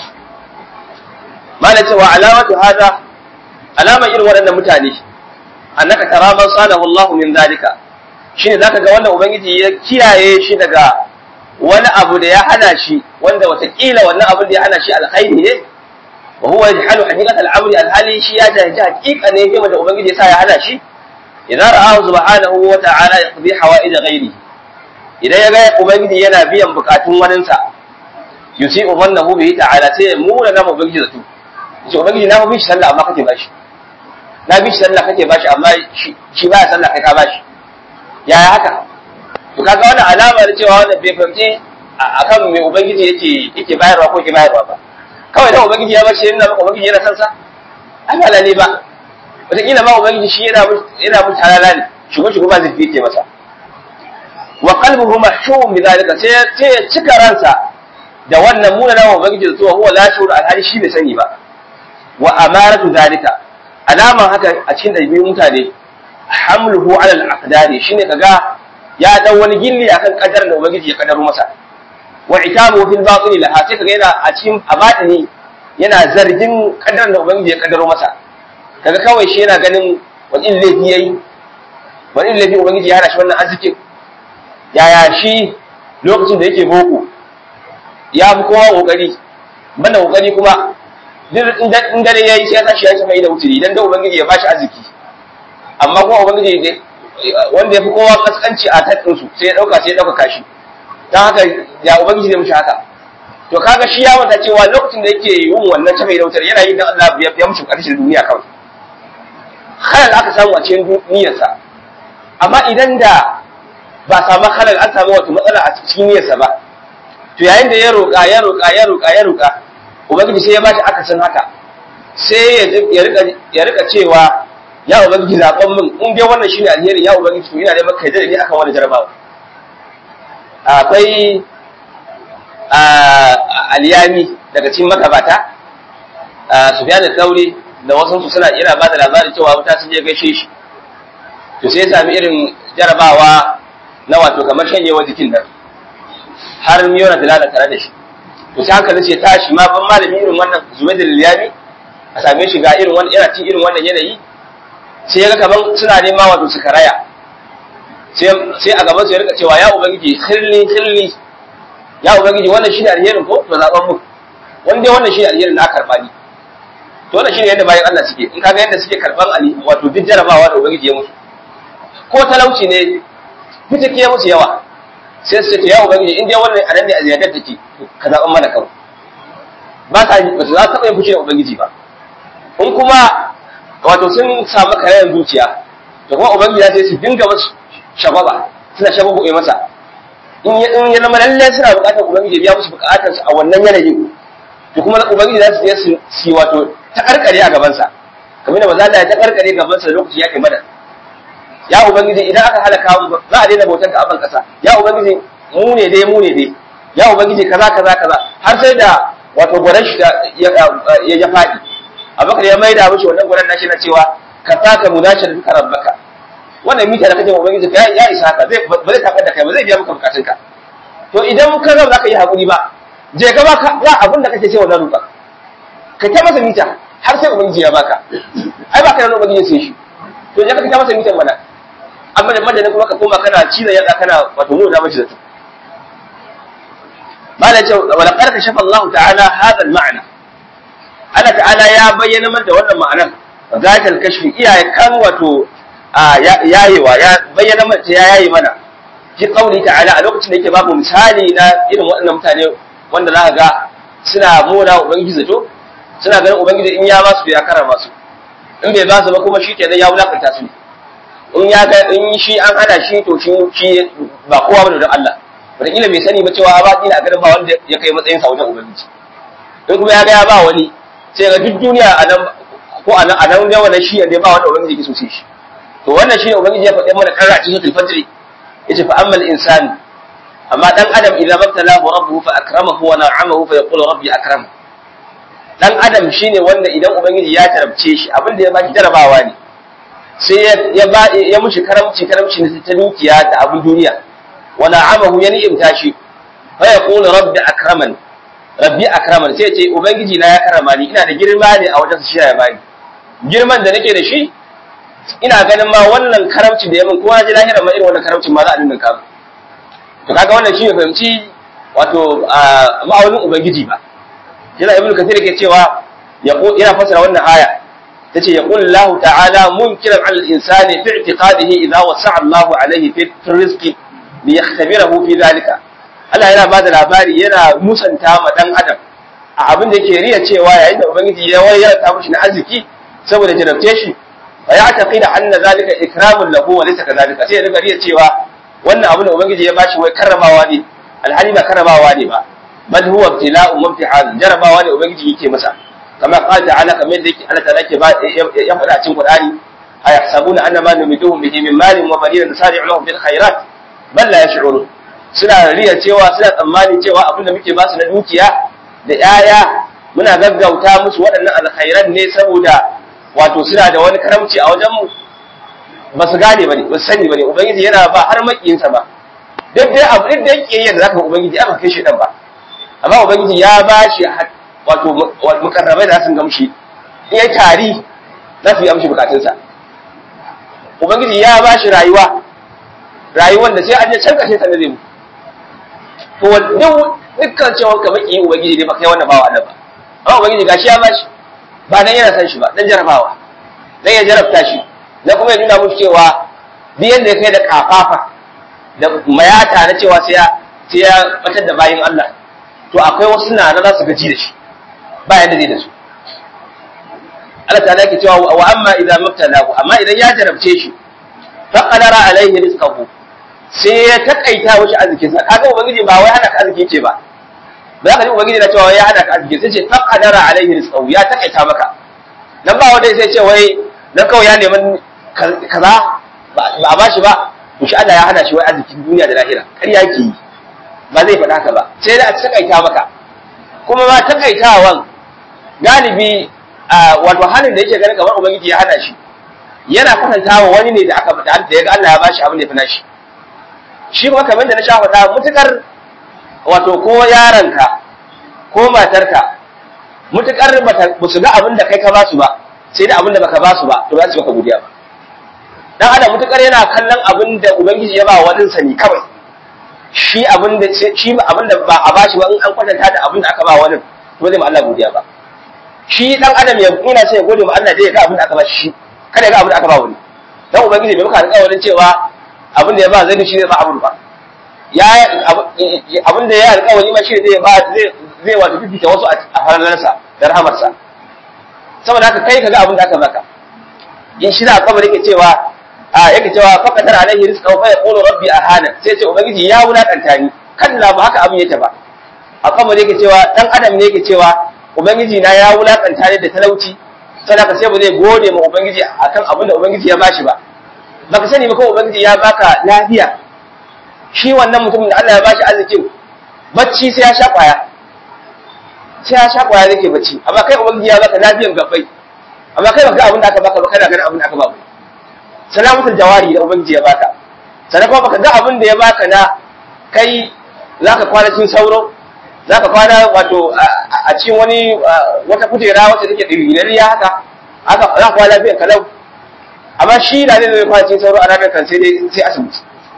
malai cewa alamatu hada alamar irin waɗannan mutane annaka tara man salahu Allah min zalika shine zaka ga wannan ubangiji ya kiyaye shi daga wani abu da ya hana shi wanda watakila wannan abin da ya hana shi alkhairi ne wa huwa yajhalu haqiqat al-amri al-hali shi ya jahilci haqiqa ne game da ubangiji ya sa ya hana shi idan ra'ahu subhanahu wa ta'ala yaqdi hawaij ghairi idan ya ga ubangiji yana biyan bukatun waninsa yusi'u mannahu bihi ta'ala sai ya muna na ubangiji zato ce ubangiji na mafi shi sallah amma kake bashi na bi shi sallah kake bashi amma shi baya sallah kai ka bashi yaya haka to kaga wannan alama da cewa wannan bai fahimci akan me ubangiji yake yake bayarwa ko yake bayarwa ba kawai da ubangiji ya bashi yana maka ubangiji yana san sa ai ba lalle ba wataƙila ma ubangiji shi yana yana mu talala ne shugo shugo ba zai yake masa wa qalbuhu mahshum bi zalika sai sai ya cika ransa da wannan munana ubangiji da zuwa huwa la shuru alhali shi bai sani ba wa amaratu zalika alaman haka a cikin ɗabi'un mutane hamluhu ala al-aqdari shine kaga ya dan wani gilli akan kadar da ubangiji ya kadaro masa wa itabu fil batil laha sai kaga yana a cikin abadini yana zargin kadar da ubangiji ya kadaro masa kaga kawai shi yana ganin wani laifi yayi wani laifi ubangiji ya hana shi wannan arzikin yaya shi lokacin da yake boko ya fi kowa kokari banda kokari kuma in dare ya yi sai ya tashi ya shafa da wuturi idan da ubangiji ya bashi arziki amma kuma ubangiji wanda ya fi kowa kaskanci a tattun sai ya dauka sai ya dauka kashi dan haka ya ubangiji zai mushi haka to kaga shi ya manta cewa lokacin da yake yin wannan shafa da wuturi yana yin dan Allah ya mushi karshen duniya kawai halal aka samu a cikin niyyarsa amma idan da ba samu halal an samu wata matsala a cikin niyyarsa ba to yayin da ya roƙa ya roƙa ya roƙa ya roƙa ubangiji sai ya bashi akasin haka sai ya rika cewa ya ubangiji zaɓen min in dai wannan shine alheri ya ubangiji to ina da maka yadda ni akan wani jarabawa akwai aliyami daga cikin magabata Sufyan al-Thawri da wasu su suna ina ba da labarin cewa wuta sun je gaishe shi to sai ya sami irin jarabawa na wato kamar shanyewa jikin nan har miyona dalala tare da shi to sai hankali ce tashi ma ban malami irin wannan zuwa da liyami a same shi ga irin wannan yana cin irin wannan yanayi sai ya ga kaman suna nema wato su karaya sai a gaban su ya rika cewa ya ubangiji khilli khilli ya ubangiji wannan shi ne alherin ko to zaban mu wanda wannan shi ne alherin na karba ni to wannan shi ne yadda bayan Allah suke in kaga yadda suke karban ali wato duk jarabawa da ubangiji ya musu ko talauci ne fitake ya musu yawa sai su ce ya ubangiji in dai wannan anan ne a ziyadar take ka zaɓan mana kawai ba sa ba za ta taɓa yin fushi da ubangiji ba in kuma wato sun samu karayan zuciya to kuma ubangiji sai su dinga masu shababa suna shababu ya masa in ya in ya zama lalle suna buƙatar ubangiji ya biya musu buƙatar su a wannan yanayin to kuma ubangiji za su je su si wato ta karkare a gaban sa kamar da maza Allah ya ta karkare gaban sa lokaci ya kai madar ya ubangiji idan aka halaka mu za a daina bautar ka a ban kasa ya ubangiji mu ne dai mu ne dai ya ubangiji kaza kaza kaza har sai da wato gwaran shi ya ya faɗi abakar ya maida mishi wannan gwaran nashi na cewa ka saka mudashi da duka rabbaka wannan mita da kace ubangiji ka ya isa haka zai ba zai tabar da kai ba zai biya maka bukatun ka to idan ka ga zaka yi hakuri ba je ka ba ba abin da kake cewa na ruba ka ta masa mita har sai ubangiji ya baka ai baka da ubangiji sai shi to je ka ta masa mitan mana amma da madadin kuma ka koma kana cizon yatsa kana wato nuna mashi da su malam ce wa laqad kashafa Allah ta'ala hadha al-ma'na Allah ta'ala ya bayyana mana da wannan ma'anar zatal kashfi iyaye kan wato yayewa ya bayyana mana ya yayi mana fi qauli ta'ala a lokacin da yake babu misali na irin waɗannan mutane wanda za ka ga suna mona ubangiji zato suna ganin ubangiji in ya ba su ya karama su in bai ba su ba kuma shi kenan ya wulakanta su ne in ya ga in shi an hana shi to shi shi ba kowa bane don Allah wataƙila bai sani ba cewa ba dina a garin ba wanda ya kai matsayin sa wajen ubangiji in kuma ya ga ya ba wani sai ga duk duniya a nan ko a nan a nan ne wannan shi ne ba wanda ubangiji ke so sai shi to wannan shi ne ubangiji ya faɗi mana karra cikin suratul fajr yace fa ammal insani amma dan adam idan mabtalahu rabbuhu fa akramahu wa na'amahu fa yaqulu rabbi akram dan adam shine wanda idan ubangiji ya tarabce shi abin da ya baki jarabawa ne sai ya ba ya mushi karamci karamci ne ta dukiya da abin duniya wa na'amahu ya ni'imta shi fa yaqulu rabbi akraman rabbi akraman sai ce ubangiji na ya karama ni ina da girma ne a wajen shi ya bani girman da nake da shi ina ganin ma wannan karamci da ya min kuma ji lahira ma irin wannan karamcin ma za a dinga kama to kaga wannan shi ne fahimci wato ma'aunin ubangiji ba yana ibnu kathir ke cewa yana fasara wannan aya tace yaqul Allah ta'ala munkiran 'ala al-insani fi i'tiqadihi idha wasa'a Allah 'alayhi fi rizqi li yakhtabirahu fi dhalika Allah yana bada labari yana musanta ma dan adam a abin da yake riya cewa yayin da ubangiji ya wayar ta mishi na arziki saboda jarabce shi fa ya'taqida anna zalika ikramun lahu wa laysa kadhalika sai ya riga riya cewa wannan abu da ubangiji ya bashi wai karramawa ne alhali ba karramawa ne ba bal huwa ibtila'un wa imtihan jarabawa ne ubangiji yake masa kama qala ta'ala kamar yadda yake Allah ta'ala yake ba ya faɗa cikin Qur'ani ayahsabuna anna ma numiduhum bihi min malin wa banin nusari'u lahum bil khairat bal la yash'urun suna riya cewa suna tsammani cewa abin da muke ba su na dukiya da 'ya'ya muna gaggauta musu waɗannan alkhairan ne saboda wato suna da wani karamci a wajenmu ba su gane ba ne ba su sani ba ne ubangiji yana ba har makiyinsa ba duk dai abu duk da yake yadda zaka ubangiji aka kai shi dan ba amma ubangiji ya ba shi wato mukarrabai da sun gamshi in ya tari za su yi amshi bukatunsa ubangiji ya ba shi rayuwa rayuwar da sai an je can kashe sa ne zai mu to dukkan cewa ka maki ubangiji ne ba kai wannan bawa Allah ba amma ubangiji gashi ya bashi ba dan yana san shi ba dan jarabawa dan ya jarabta shi dan kuma ya nuna muku cewa duk yanda ya kai da kafafa da mayata na cewa sai ya sai ya batar da bayin Allah to akwai wasu na za su gaji da shi ba yanda zai da su Allah ta'ala yake cewa wa amma idan mabtalahu amma idan ya jarabce shi fa qadara alaihi rizqahu sai ya takaita wuce arzikinsa kaga ubangiji ba wai hana ka arziki ce ba za ka ji ubangiji na cewa ya hana ka arziki sai ce fa qadara alaihi rizqahu ya takaita maka dan ba wanda sai ce wai dan kawai ya neman kaza ba a bashi ba to shi Allah ya hana shi wai arzikin duniya da lahira kar yake yi ba zai faɗa ka ba sai da a takaita maka kuma ma takaitawan galibi wato halin da yake ganin kamar ubangiji ya hana shi yana kwatantawa wani ne da aka da ya ga Allah ya bashi abin da ya fi nashi shi kuma kamar da na sha faɗa mutukar wato ko yaranka ko matarka mutukar ba su ga abin da kai ka basu ba sai da abin da baka basu ba to ba su baka godiya ba dan adam mutukar yana kallon abin da ubangiji ya ba wani sani kawai shi abin da shi abin da ba a bashi ba in an kwatanta da abin da aka ba wani to zai ma Allah godiya ba shi dan adam ya ina sai ya gode ma Allah dai ya ga abin da aka ba shi kada ya ga abin da aka ba wani dan ubangiji bai maka alƙawarin cewa abin da ya ba zai shi zai ba abin ba ya abin da ya alƙawari ma shi zai ba zai zai wato fifita wasu a halalarsa da rahamarsa saboda haka kai kaga abin da aka baka in shi da alƙawari yake cewa a yake cewa faqatar alaihi rizqahu fa yaqulu rabbi ahana sai ce ubangiji ya wulakanta ni kalla ba haka abin yake ba alƙawari yake cewa dan adam ne yake cewa ubangiji na ya wulakanta ni da talauci saboda sai ba zai gode ma ubangiji akan abin da ubangiji ya bashi ba baka sani ba ko ubangiji ya baka lafiya shi wannan mutumin da Allah ya bashi arzikin bacci sai ya sha kwaya sai ya sha kwaya yake bacci amma kai ubangiji ya baka lafiyan gabbai amma kai baka abin da aka baka ba kana ganin abin da aka baka salamatul jawari da ubangiji ya baka sannan kuma baka ga abin da ya baka na kai zaka kwana cikin sauro zaka kwana wato a cikin wani wata kujera wacce take ɗigirariya haka haka za ka kwana lafiyan kalau amma shi da zai zai kwace sauro a ranar kan sai dai sai asibiti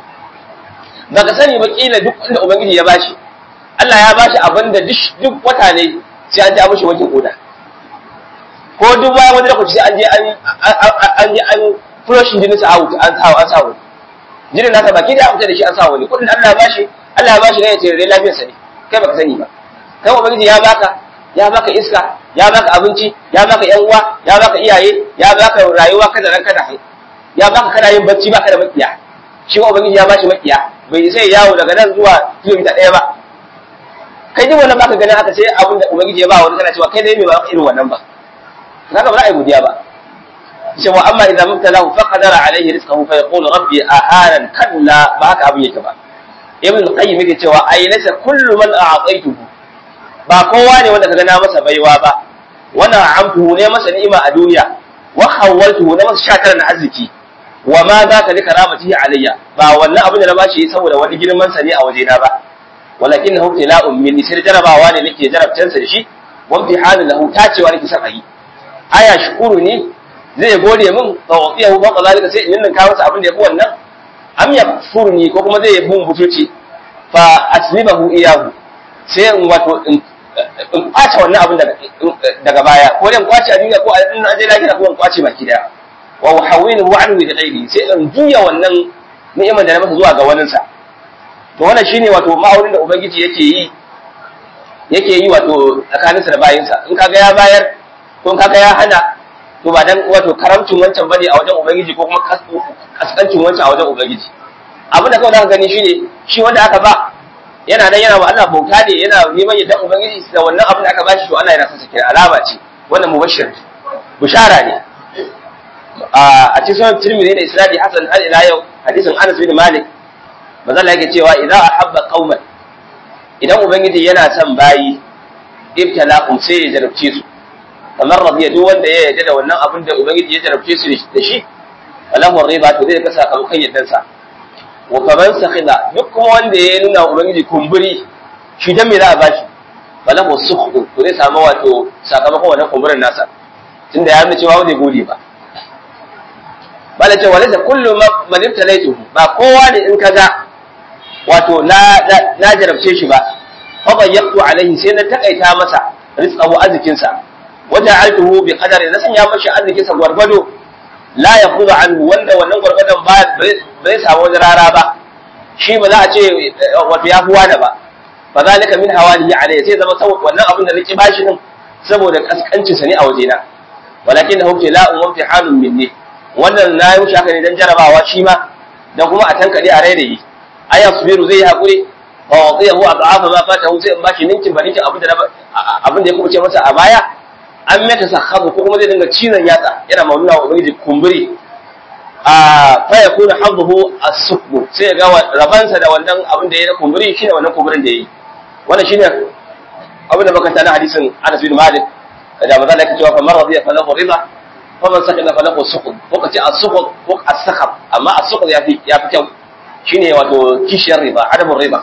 ba ka sani ba kila duk wanda ubangiji ya bashi Allah ya bashi abin da duk wata ne sai an ji an mishi wankin koda ko duk bayan wani lokaci sai an je an an je an flushing jinin sa out an sa an sa wani jinin nasa baki da fita da shi an sa wani kudin Allah ya bashi Allah ya bashi ne ya tare lafiyar sa ne kai baka sani ba kai ubangiji ya baka ya baka iska ya baka abinci ya baka yan uwa ya baka iyaye ya baka rayuwa kada ran kada ya baka kana yin bacci baka da makiya shi ma ubangiji ya bashi makiya bai sai yawo daga nan zuwa kilomita ɗaya ba kai duk wannan baka ganin haka sai abin da ubangiji ya ba wani kana cewa kai dai me ba irin wannan ba kaga ba za a yi godiya ba cewa amma idan mubtalahu fa qadara alaihi rizqahu fa yaqulu rabbi ahanan kalla ba haka abin yake ba ibn qayyim yake cewa ay laysa kullu man a'taytuhu ba kowa ne wanda kaga na masa baiwa ba wannan amtuhu ne masa ni'ima a duniya wa khawwaltuhu na masa shakar na arziki wa ma za ka lika ramatihi alayya ba wannan abin da na bashi saboda wani girman sa ne a waje na ba walakin hu tila'un min sai jarabawa ne nake jarabtan sa da shi wa imtihanin lahu tacewa nake son ayi aya shukuru ne zai gode min fa wasiyahu ba zalika sai in ninka masa abin da yafi wannan am yakfurni ko kuma zai bun butuci fa aslimahu iyahu sai in wato in kwace wannan abin daga baya ko dan kwace a duniya ko a din an je lafiya ko in kwace baki daya wa uhawwiluhu anhu bi ghairi sai in juya wannan ni'imar da na masa zuwa ga wanin sa to wannan shine wato ma'aurin da ubangiji yake yi yake yi wato tsakaninsa da bayinsa in kaga ya bayar ko in kaga ya hana to ba dan wato karamcin wancan bane a wajen ubangiji ko kuma kaskancin wancan a wajen ubangiji abin da kawai zaka gani shine shi wanda aka ba yana nan yana wa Allah bauta ne yana neman yadda ubangiji da wannan abin da aka bashi to Allah yana son sa kira alama ce wannan mubashir bushara ne a cikin sunan Tirmidhi da Isnadi Hasan har ila yau hadisin Anas bin Malik manzo Allah yake cewa idza ahabba qauman idan ubangiji yana son bayi ibtalahum sai ya jarabce su kamar radiya duk wanda ya yarda da wannan abin da ubangiji ya jarabce su da shi falahu riba to zai ka sakamakon yaddansa wa faman sakhida duk kuma wanda ya nuna ubangiji kumburi shi dan me za a bashi falahu sukhdu to zai samu wato sakamakon wannan kumburin nasa tunda ya nuna cewa zai gode ba bala ce walata kullu man ibtalaytuhu ba kowa ne in kaga wato na na jarabce shi ba fa bayyatu alaihi sai na takaita masa rizqahu arzikinsa waja'altuhu bi qadari na sanya mashi arzikinsa gwargwado la yakhudhu anhu wanda wannan gwargwadon ba bai samu wani rara ba shi ba za a ce wato ya fuwa da ba fa zalika min hawalihi alayhi sai zama saboda wannan abin da nake bashi din saboda kaskancin sa ne a wajena walakin da hukki la umma fi halun minni wannan na yi mushi haka ne dan jarabawa shi ma dan kuma a tankade a rairayi aya subiru zai yi hakuri fa wadiyahu ad'afa ma fatahu sai in bashi ninkin ba ninkin abin da abin da ya kubuce masa a baya an mata sakhabu ko kuma zai dinga cizon yatsa yana mamuna wa ubangiji kumburi a fa yakuna hadduhu as-sukbu sai ya ga rabansa da wannan abin da ya na kumburi shine wannan kumburin da yayi wannan shine abin da muka tana hadisin Anas bin Malik da manzo Allah ya cewa fa man radiya falahu ridha fa man sakana falahu sukhd ko kace as-sukhd ko as-sakhab amma as-sukhd yafi yafi kyau shine wato kishiyar riba adamun riba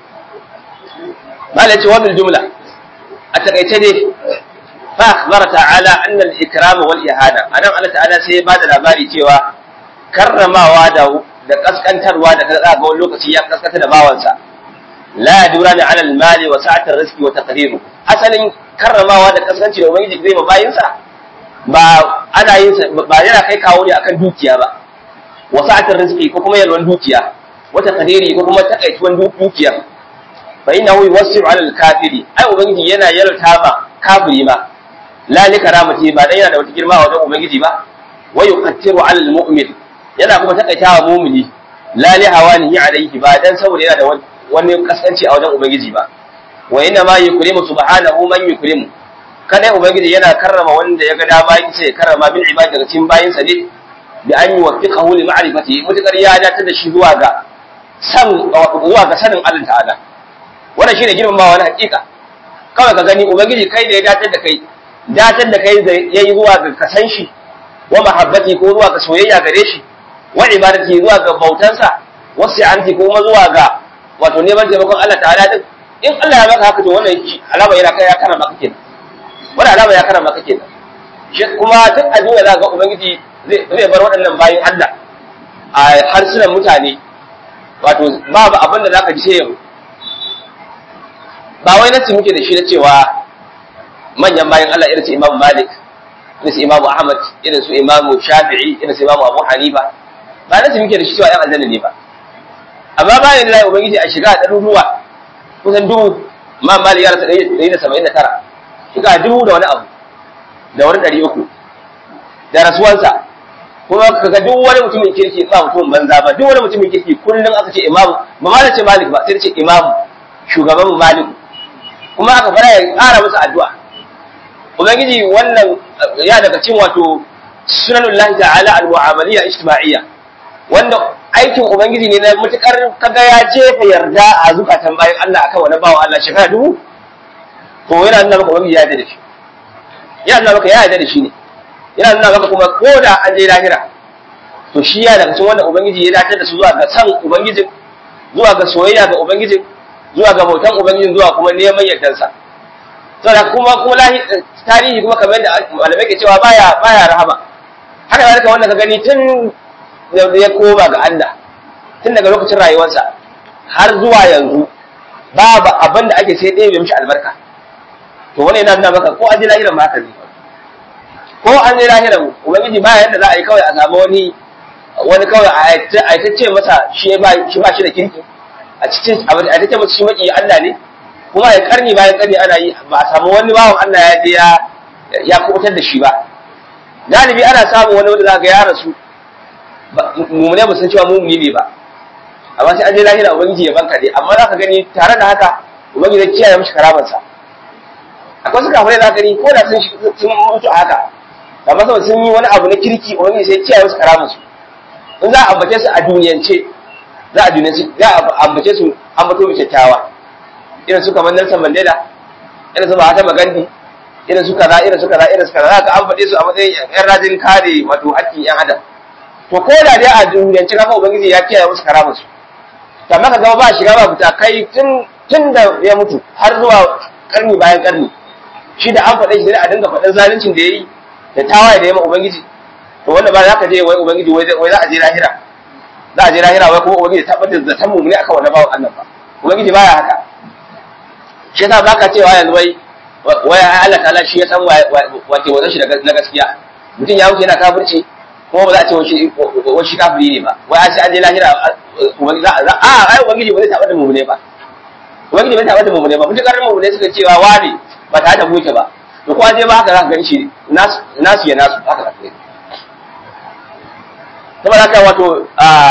malai ce wannan jumla a takaice dai فأخبر تعالى أن الإكرام والإهانة أنا الله تعالى sai ba da labari cewa karramawa da da kaskantarwa da kaza ga wani lokaci ya kaskanta da bawansa la yadura ni ala al-mali wa sa'at ar-rizqi wa taqdiru asalin karramawa da kaskanci da ubangiji zai ma bayinsa ba ana yin ba yana kai kawo ne akan dukiya ba wa sa'at ar-rizqi ko kuma yalwan dukiya wa taqdiri ko kuma takaituwan dukiya fa innahu yuwassi'u ala al-kafiri ai ubangiji yana yalta ma kafiri ma la li karamati ba dan yana da wata girma wajen ubangiji ba wa yuqattiru ala almu'min yana kuma takaitawa mu'mini la li hawanihi alayhi ba dan saboda yana da wani kaskanci a wajen ubangiji ba wa inna ma yukrimu subhanahu man yukrimu kada ubangiji yana karrama wanda ya ga dama yake sai karrama bil ibad daga cikin bayinsa ne bi an yuwaffiqahu li ma'rifati mutakar ya dace da shi zuwa ga san zuwa ga sanin Allah ta'ala wannan shine girmamawa na hakika kawai ka gani ubangiji kai da ya dace da kai datar da kai ya yi zuwa ga kasan shi wa mahabbati ko zuwa ga soyayya gare shi wa ibadati zuwa ga bautansa wa si'anti ko kuma zuwa ga wato neman taimakon Allah ta'ala din in Allah ya maka haka to wannan alama yana kai ya karama maka kenan wannan alama ya karama maka kenan shi kuma duk a duniya za ga ubangiji zai bar waɗannan bayin Allah a harsunan mutane wato babu abin da zaka ji sai ba wai nasi muke da shi na cewa manyan bayan Allah irin su Imam Malik irin su Imam Ahmad irin su Imam Shafi'i irin su Imam Abu Hanifa ba nasu muke da shi cewa ‘yan aljanna ne ba amma bayan da ubangiji a shiga a ɗaruruwa kusan dubu ma mali ya rasa ɗari da saba'in da tara shiga dubu da wani abu da wani ɗari uku da rasuwansa kuma ka ga duk wani mutumin kirki ba mutumin banza ba duk wani mutumin kirki kullum aka ce imamu ba ma da ce malik ba sai da ce imamu shugaban malik kuma aka fara ya ƙara musu addu'a ubangiji wannan ya daga cin wato sunanullahi ta'ala al-mu'amaliyya ijtima'iyya wanda aikin ubangiji ne na mutukar kaga ya jefa yarda a zukatan bayan Allah akan wani bawa Allah shekara dubu to yana nuna maka ubangiji ya yarda da shi yana nuna maka ya yarda da shi ne yana nuna maka kuma ko da an je lahira to shi ya daga cikin wanda ubangiji ya dace da su zuwa ga san ubangijin zuwa ga soyayya ga ubangijin zuwa ga bautan ubangijin zuwa kuma neman yardansa saboda kuma kuma tarihi kuma kamar yadda malamai ke cewa baya baya rahama haka zalika wanda ka gani tun da ya koma ga Allah tun daga lokacin rayuwarsa har zuwa yanzu babu abin da ake sai ɗaya bai mishi albarka to wani yana nuna maka ko an je lahiran ma haka ne ko an je lahiran ubangiji ba yanda za a yi kawai a samu wani wani kawai a aitacce masa shi ba shi ba shi da kirki a cikin a aitacce masa shi maki Allah ne kuma ya karni bayan karni ana yi ba a samu wani bawan Allah ya je ya ya kubutar da shi ba galibi ana samun wani wanda zaka ya rasu mumune ba san cewa mumuni ne ba amma sai an je lahira ubangiji ya banka dai amma zaka gani tare da haka ubangiji ya kiyaye mishi karamansa akwai suka fara zaka gani ko da sun sun mutu a haka amma saboda sun yi wani abu na kirki ubangiji sai kiyaye musu karamansu in za a ambace su a duniyance za a duniyance za a ambace su ambato mai kyakkyawa irin su kamar Nelson Mandela irin su Mahatma Gandhi irin su kaza irin su kaza irin su kaza za ka an faɗe su a matsayin yan rajin kare wato haƙƙin yan adam to ko da dai a duniyance kafa ubangiji ya kiyaye musu karamansu to amma ka gaba ba shiga ba fita kai tun tun da ya mutu har zuwa karni bayan karni shi da an faɗe shi sai a dinga faɗin zaluncin da ya yi da tawaye da ya ma ubangiji to wanda ba za ka je wai ubangiji wai za a je lahira za a je lahira wai kuma ubangiji tabbatar da ta mummuni akan wannan bawan Allah ba ubangiji baya haka shi yasa baka cewa yanzu wai wai Allah ta'ala shi ya san wace wazan shi na gaskiya mutum ya wuce yana kafirci kuma ba za a ce wai shi kafiri ne ba wai a sai an je lahira ubangiji a ai ubangiji ba zai tabbatar mummune ba ubangiji bai tabbatar mummune ba mutukar mummune suka cewa wani ba tare da muke ba to ko an je ba haka za ka gani shi nasu ya nasu haka za ka gani saboda haka wato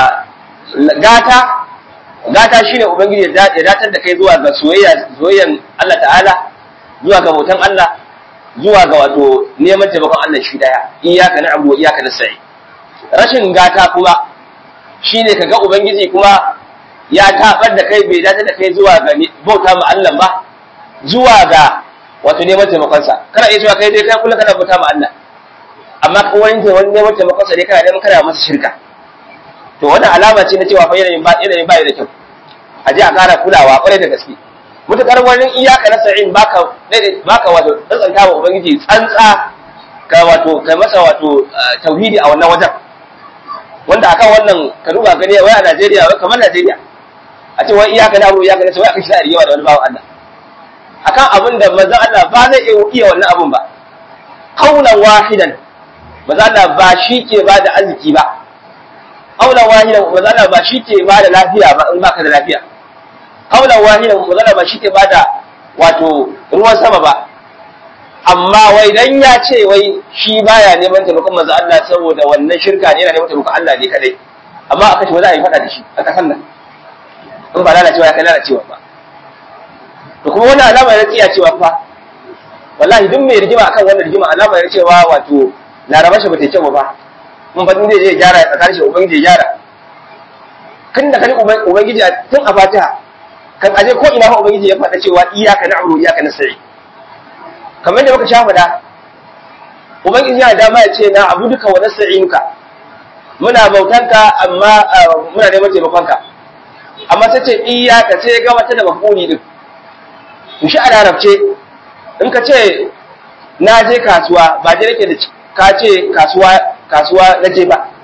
gata gata shine ubangiji ya datar da kai zuwa ga soyayya soyayyan Allah ta'ala zuwa ga bautan Allah zuwa ga wato neman taimakon Allah shi daya iyyaka na'budu wa iyyaka nasta'in rashin gata kuma shine kaga ubangiji kuma ya tabar da kai bai datar da kai zuwa ga bauta ma Allah ba zuwa ga wato neman taimakon sa kana iya cewa kai dai kai kullum kana bauta ma Allah amma wani wani neman taimakon sa ne kana neman kana masa shirka to wannan alama ce na cewa fa yanayin ba yanayin ba da kyau a je a kara kulawa kwarai da gaske mutakar wani iyaka na sa'in baka baka wato tsantsanta wa ubangiji tsantsa ka wato kai masa wato tauhidi a wannan wajen wanda akan wannan ka duba gani wai a Najeriya wai kamar Najeriya a ce wai iyaka na abu iyaka na sai wai aka shi da rigewa da wani bawan Allah akan abin da manzon Allah ba zai iya wannan abun ba kaulan wahidan manzon Allah ba shi ke ba da arziki ba kaulan wahidan manzon Allah ba shi ke ba da lafiya ba in baka da lafiya kaulan wahidan manzon Allah ba shi ke ba da wato ruwan sama ba amma wai dan ya ce wai shi baya neman taimakon manzo Allah saboda wannan shirka ne yana neman taimakon Allah ne kadai amma aka ce wai za a yi fada da shi a kasan nan in ba lalacewa ya kai lalacewa ba to kuma wannan alama ya tsiya cewa fa wallahi duk mai rigima akan wannan rigima alama ya cewa wato laraba shi bata kyau ba mun fa zai je gyara tsakanin shi ubangiji ya gyara kan da kani ubangiji tun a fatiha kan aje ko ina fa ubangiji ya faɗa cewa iyyaka na'budu wa iyyaka nasta'in kamar da muka sha faɗa ubangiji yana dama ya ce na abu duka wa nasta'inuka muna bautanka amma muna neman taimakonka amma sai ce iyyaka sai ga wata da mafuni din to shi a larabce in ka ce na je kasuwa ba je nake da ka ce kasuwa kasuwa na je ba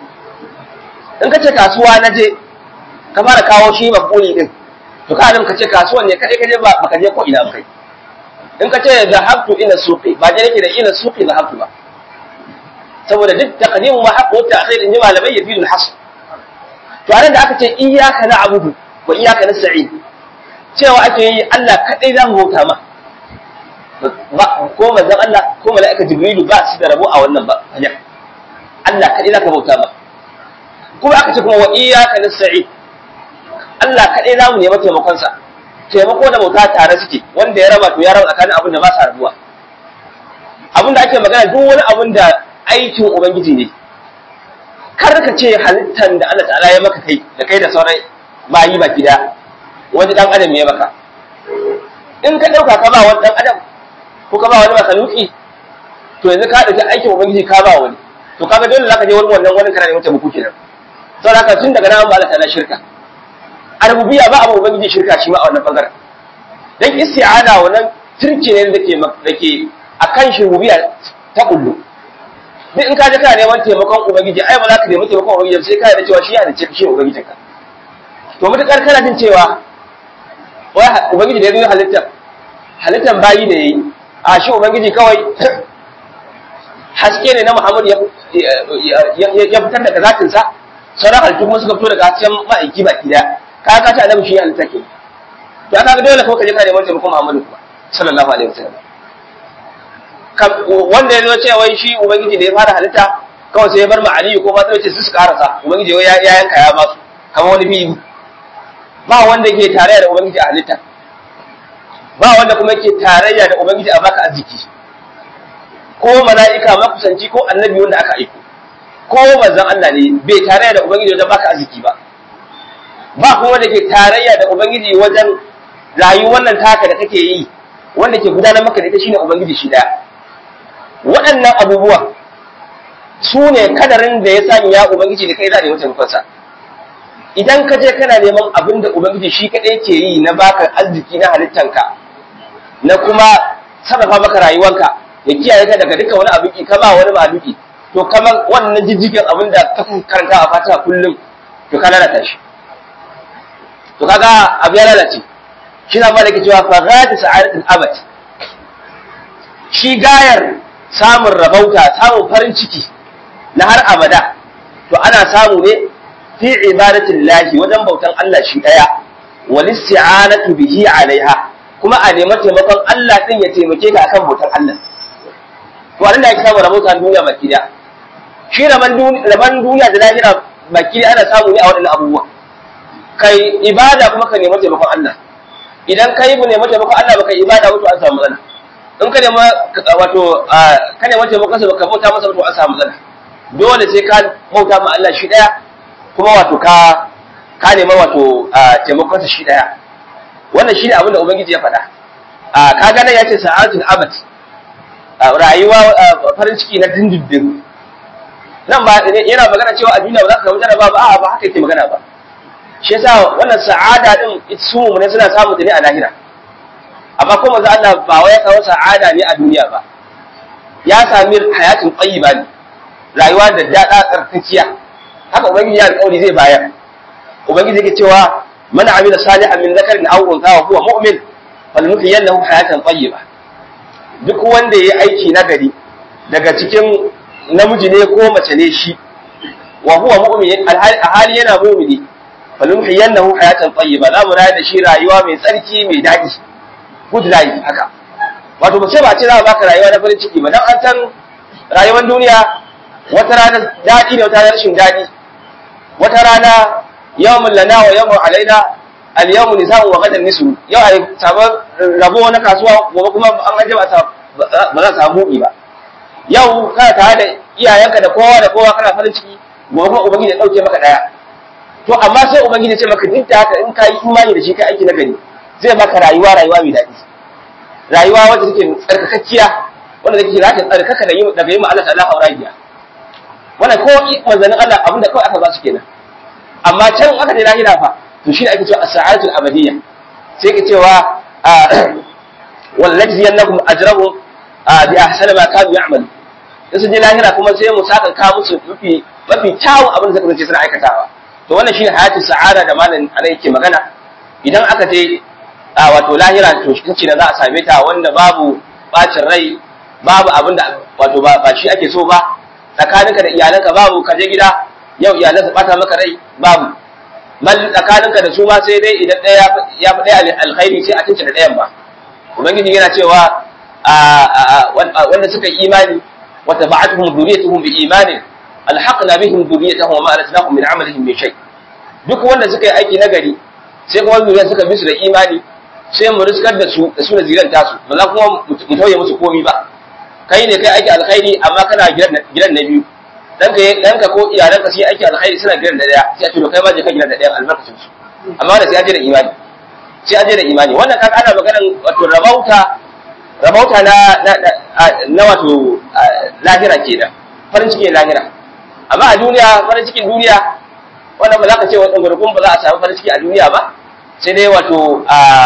in ka ce kasuwa na je ka fara kawo shi mafuni din to ka ka ce kasuwan ne kadai ka je ba ka je ko ina kai in ka ce zahabtu ila suqi ba je nake da ila suqi zahabtu ba saboda duk taqdimu ma haqqu ta'khir in ji malamai yafidu al-hasr to anan da aka ce iyyaka na'budu wa iyyaka nasta'in cewa ake yi Allah kadai zamu bauta ma ko manzon Allah ko mala'ika jibrilu ba su da rabo a wannan ba hanya Allah kadai zaka bauta ma kuma aka ce kuma wa iyyaka nasta'in Allah kadai zamu nemi taimakon sa taimako da bauta tare suke wanda ya raba to ya raba tsakanin abin da ba sa rabuwa abin da ake magana duk wani abin da aikin ubangiji ne kar ka ce halittar da Allah ta'ala ya maka kai da kai da sauran bayi baki da wani dan adam ya maka in ka dauka ka ba wani dan adam ko ka ba wani makaluki to yanzu ka dauki aikin ubangiji ka ba wani to kaga dole zaka je wurin wannan wani kana neman taimako kenan saboda haka tun daga nan ba Allah ta'ala shirka a rububiyya ba abu ubangiji shirka shi ma a wannan bangaren dan isti'ana wannan turki ne da ke da ke akan shi rububiyya ta kullu duk in ka je kana neman taimakon ubangiji ai ba za ka nemi taimakon ubangiji sai ka yi da cewa shi ya da shi ubangijin ka to mutakar kana jin cewa wai ubangiji da ya zo halittar halittar bayi da yayi a shi ubangiji kawai haske ne na Muhammad ya ya fitar daga zatin sa sauran halittu kuma suka fito daga hasken ma'aiki baki daya ka ka ta annabi shi halitta ke to aka ga dole ko ka je ka neman taimakon Muhammadu kuma sallallahu alaihi wasallam wanda ya zo cewa wai shi ubangiji da ya fara halitta kawai sai ya bar ma aliyu ko fatima ce su su karasa ubangiji ya yanka ya basu kamar wani fili ba wanda ke tarayya da ubangiji a halitta ba wanda kuma ke tarayya da ubangiji a baka arziki ko mala'ika makusanci ko annabi wanda aka aiko ko manzon Allah ne bai tarayya da ubangiji wajen baka arziki ba ba kuma wanda ke tarayya da ubangiji wajen rayuwar nan taka da kake yi wanda ke gudanar maka da ita shine ubangiji shi daya waɗannan abubuwa su ne kadarin da ya sanya ubangiji da kai za ne mutum kansa idan ka je kana neman abin da ubangiji shi kaɗai ke yi na baka arziki na halittanka na kuma sarrafa maka rayuwanka ya kiyaye ka daga dukkan wani abin ka ba wani maluki to kamar wannan jijjigen abin da ka karanta a fatiha kullum to ka lalata shi to kaga abu ya lalace shi na malaka cewa fa ghadi sa'adatul abad shi gayar samun rabauta samun farin ciki na har abada to ana samu ne fi ibadatin lahi wajen bautan Allah shi daya wal isti'anatu bihi alaiha kuma a nemi taimakon Allah din ya taimake ka akan bautan Allah to anan da ake samu rabauta duniya baki daya shi raban duniya da lahira baki ana samu ne a waɗannan abubuwa kai ibada kuma ka nemi taimakon Allah idan kai bu nemi taimakon Allah baka ibada wato an samu matsala in ka nemi wato ka nemi taimakon sa baka bauta masa wato an samu matsala dole sai ka bauta ma Allah shi daya kuma wato ka ka nemi wato taimakon sa shi daya wannan shine abin da ubangiji ya faɗa ka ga nan yace sa'atul abad rayuwa farin ciki na dindindin nan ba yana magana cewa a duniya ba za ka samu jaraba ba a ba haka yake magana ba shi yasa wannan sa'ada din su mu ne suna samu ta ne a lahira amma ko manzo Allah ba wai ya kawo sa'ada ne a duniya ba ya sami hayatin tayyiba ne rayuwa da dada tsarkakiya haka ubangiji ya alƙawari zai bayar ubangiji yake cewa man amila salihan min zakarin aw untha wa huwa mu'min falnuhyiyannahu hayatan tayyiba duk wanda yayi aiki nagari daga cikin namiji ne ko mace ne shi wa huwa mu'min a hali yana mu'mini falumhiyannahu hayatan tayyiba za mu rayar da shi rayuwa mai tsarki mai daɗi good life haka wato ba sai ba ce za a baka rayuwa na farin ciki ba dan an san rayuwar duniya wata rana daɗi ne wata rana rashin daɗi wata rana yawmun lana wa yawmun alaina al yawmu nisa'u wa gadan nisu yau ai sabon rabo na kasuwa gobe kuma an aje ba ba za samu buɗi ba yau kana tare da iyayenka da kowa da kowa kana farin ciki gobe kuma ubangiji ya dauke maka daya to amma sai ubangiji ya ce maka duk da haka in ka yi imani da shi kai aiki na gari zai maka rayuwa rayuwa mai daɗi rayuwa wacce take tsarkakakkiya wanda take za ta tsarkaka da yin daga yin Allah ta'ala auragiya wannan ko manzanin Allah abinda kawai aka ba su kenan amma can aka je lahira fa to shi ne ake cewa as-sa'atul abadiyya sai ka cewa wallahi yannakum ajrahum bi ahsana ma kanu ya'malu in sun je lahira kuma sai mu saka ka musu mafi mafi kyawun abin da suka zance suna aikatawa to wannan shine hayatu sa'ada da malam ana yake magana idan aka je a wato lahira to shi kace za a same ta wanda babu bacin rai babu abin da wato ba shi ake so ba tsakaninka da iyalanka babu ka je gida yau iyalanka bata maka rai babu mal tsakaninka da su ma sai dai idan ɗaya ya fi ɗaya alkhairi sai a tunce da ɗayan ba ubangiji yana cewa wanda suka yi imani wata ba'atuhum dhurriyyatuhum bi imanin alhaqna bihim dhurriyyatahum wa ma alatnahum min amalihim min shay duk wanda suka yi aiki nagari sai kuma zuriya suka bi su da imani sai mu riskar da su da su da ziran tasu ba za kuma mu tauye musu komi ba kai ne kai aiki alkhairi amma kana gidan gidan na biyu danka danka ko iyalanka sai aiki alkhairi suna gidan da daya sai a ce kai ma je ka gidan da daya albarkacin su amma da sai aje da imani sai aje da imani wannan kaga ana maganar wato rabauta rabauta na na wato lahira kenan farin cikin lahira amma a duniya farin cikin duniya wannan ba za ka ce wa ɗangurkun ba za a samu farin ciki a duniya ba sai dai wato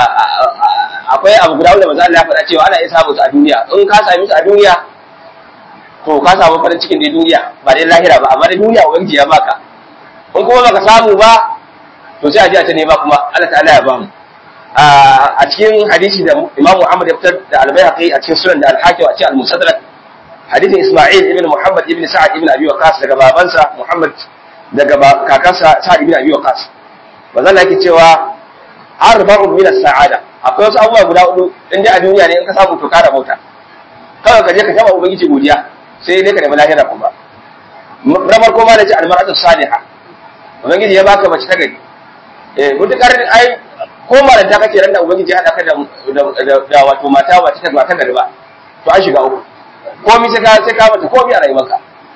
akwai abu guda wanda maza Allah ya faɗa cewa ana iya samu su a duniya in ka sami su a duniya to ka samu farin cikin dai duniya ba dai lahira ba amma dai duniya ubangiji ya baka in kuma baka samu ba to sai a ji a ta nema kuma Allah ta'ala ya ba mu a cikin hadisi da Imam Muhammad ya fitar da Al-Baihaqi a cikin sunan da Al-Hakim a cikin Al-Musaddarak hadisin Isma'il ibn Muhammad ibn Sa'ad ibn Abi Waqqas daga babansa Muhammad daga kakansa Sa'ad ibn Abi Waqqas manzon yake cewa arba'un min as-sa'ada akwai wasu abubuwa guda hudu in dai a duniya ne in ka samu to ka rabauta kawai ka je ka taba ubangiji godiya sai dai ka nemi lahira kuma na farko ma da ce almar'atu salihah ubangiji ya baka mace ta gari eh mutukar ai ko malanta kake ran da ubangiji ya hada ka da da wato mata ba ta ba ta gari ba to an shiga uku komai sai ka sai ka mata komai a rayuwarka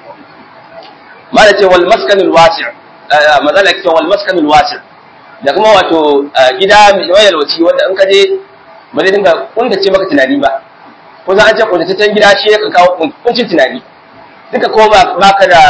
mala ce wal maskanul wasi' mazala ce wal maskanul wasi' da kuma wato gida mai wayalwaci wanda in ka je ba zai dinga kuntace maka tunani ba ko za an ce kuntataccen gida shi ya kawo kuncin tunani duka ko ba ka da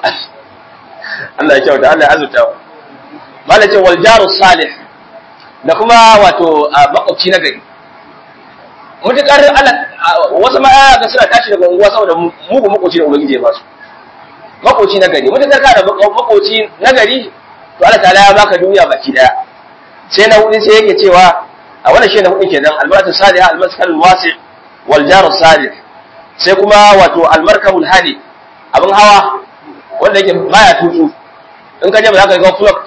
Allah ya kyauta Allah ya azurta mala ce wal jaru salih da kuma wato makwabci na gari mutukar Allah wasu ma ga suna tashi daga unguwa saboda mugu makwabci da ubangiji ya ba su makwabci na gari mutukar ka da makwabci na gari to Allah ta'ala ya baka duniya baki daya sai na hudu sai yake cewa a wannan shi na hudu kenan albaratu salihah almaskal wasi' wal jaru salih sai kuma wato almarkabul hali abin hawa wanda yake baya tutsu in ka je ba za ka ga flok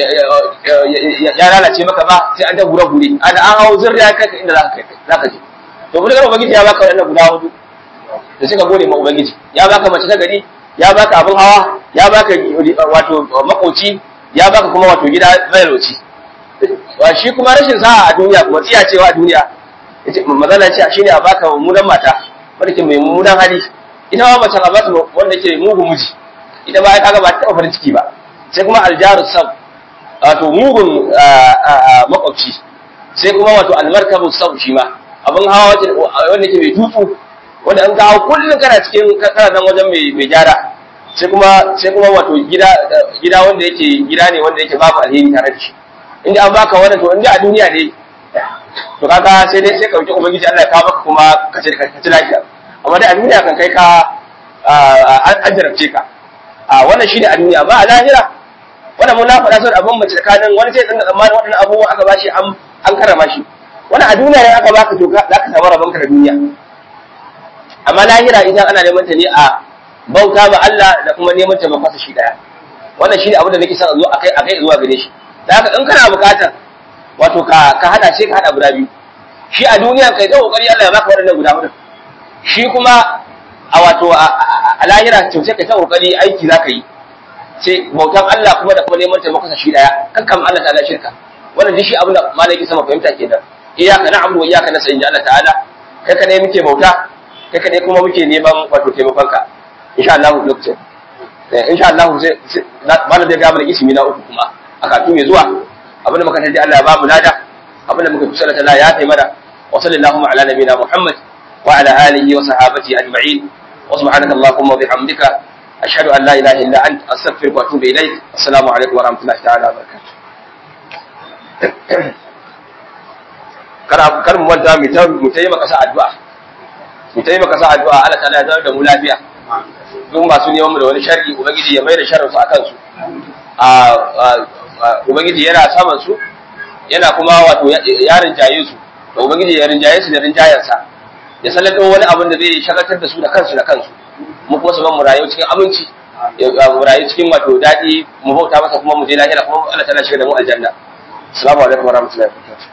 ya lalace maka ba sai an ta gura gure an an hawo zirya kai inda za ka za ka je to mun ga ubangiji ya baka wannan guda hudu da suka gode ma ubangiji ya baka mace ta gari ya baka abin hawa ya baka wato makoci ya baka kuma wato gida zairoci wa shi kuma rashin sa'a a duniya kuma tsiya cewa a duniya mazala ce shine a baka mummunan mata wanda ke mai mummunan hali ita ma mace a bata wanda ke mugun miji ita ba kaga ba ta farin ciki ba sai kuma aljaru sab wato mugun makwabci sai kuma wato almarkabu sab shi ma abin hawa wanda ke mai tutsu wanda an kawo kullum kana cikin kana nan wajen mai gyara sai kuma sai kuma wato gida gida wanda yake gida ne wanda yake babu alheri tare da shi inda an baka wannan to inda a duniya ne to kaga sai dai sai ka wuce ubangiji Allah ya kawo maka kuma ka ce ka ci lafiya amma dai a duniya kan kai ka an jarabce ka a wannan shine a duniya ba a lahira wannan mun na faɗa sau abin mace tsakanin wani sai dinga tsammanin waɗannan abubuwan aka bashi an an karama shi wannan a duniya ne aka baka to za ka samu rabonka da duniya amma lahira idan ana neman ta ne a bauta ma Allah da kuma neman taimakon shi daya wannan shine abin da nake son a zo akai akai zuwa gare shi da haka in kana bukatar wato ka ka hada shi ka hada guda biyu shi a duniya kai ga kokari Allah ya baka waɗannan guda hudu shi kuma a wato a lahira to sai kai ta kokari aiki zaka yi sai bautan Allah kuma da kuma neman taimakon shi daya kankan Allah ta'ala shirka wannan duk shi abin da malaki sama fahimta kenan iyyaka na'budu wa iyyaka nasta'in Allah ta'ala kai ka ne muke bauta kai ka ne kuma muke neman wato taimakon ka insha Allah lokacin insha Allah sai malam zai ga mana ismi na uku kuma a kafin mai zuwa abinda muka taji Allah ya ba mu lada abinda muka fi sallata la ya kai mana wa sallallahu ala nabiyina Muhammad wa ala alihi wa sahabati ajma'in wa subhanaka allahumma wa bihamdika ashhadu an la ilaha illa anta astaghfiruka wa atubu ilayk assalamu alaikum wa rahmatullahi ta'ala wa barakatuh kar kar mu manta mu ta mu tayi maka sa addu'a mu tayi maka sa addu'a Allah ta'ala ya zama da mu lafiya duk masu neman mu da wani sharri ubangiji ya mai da sharrin su akan su a ubangiji yana saman su yana kuma wato ya rinjaye su da ubangiji ya rinjaye su da rinjayensa ya sallato wani abin da zai shagaltar da su da kansu da kansu mu kuma su ban mu rayu cikin aminci mu rayu cikin wato daɗi mu bauta masa kuma mu je lahira kuma Allah ta shiga da mu aljanna assalamu alaikum warahmatullahi wabarakatuh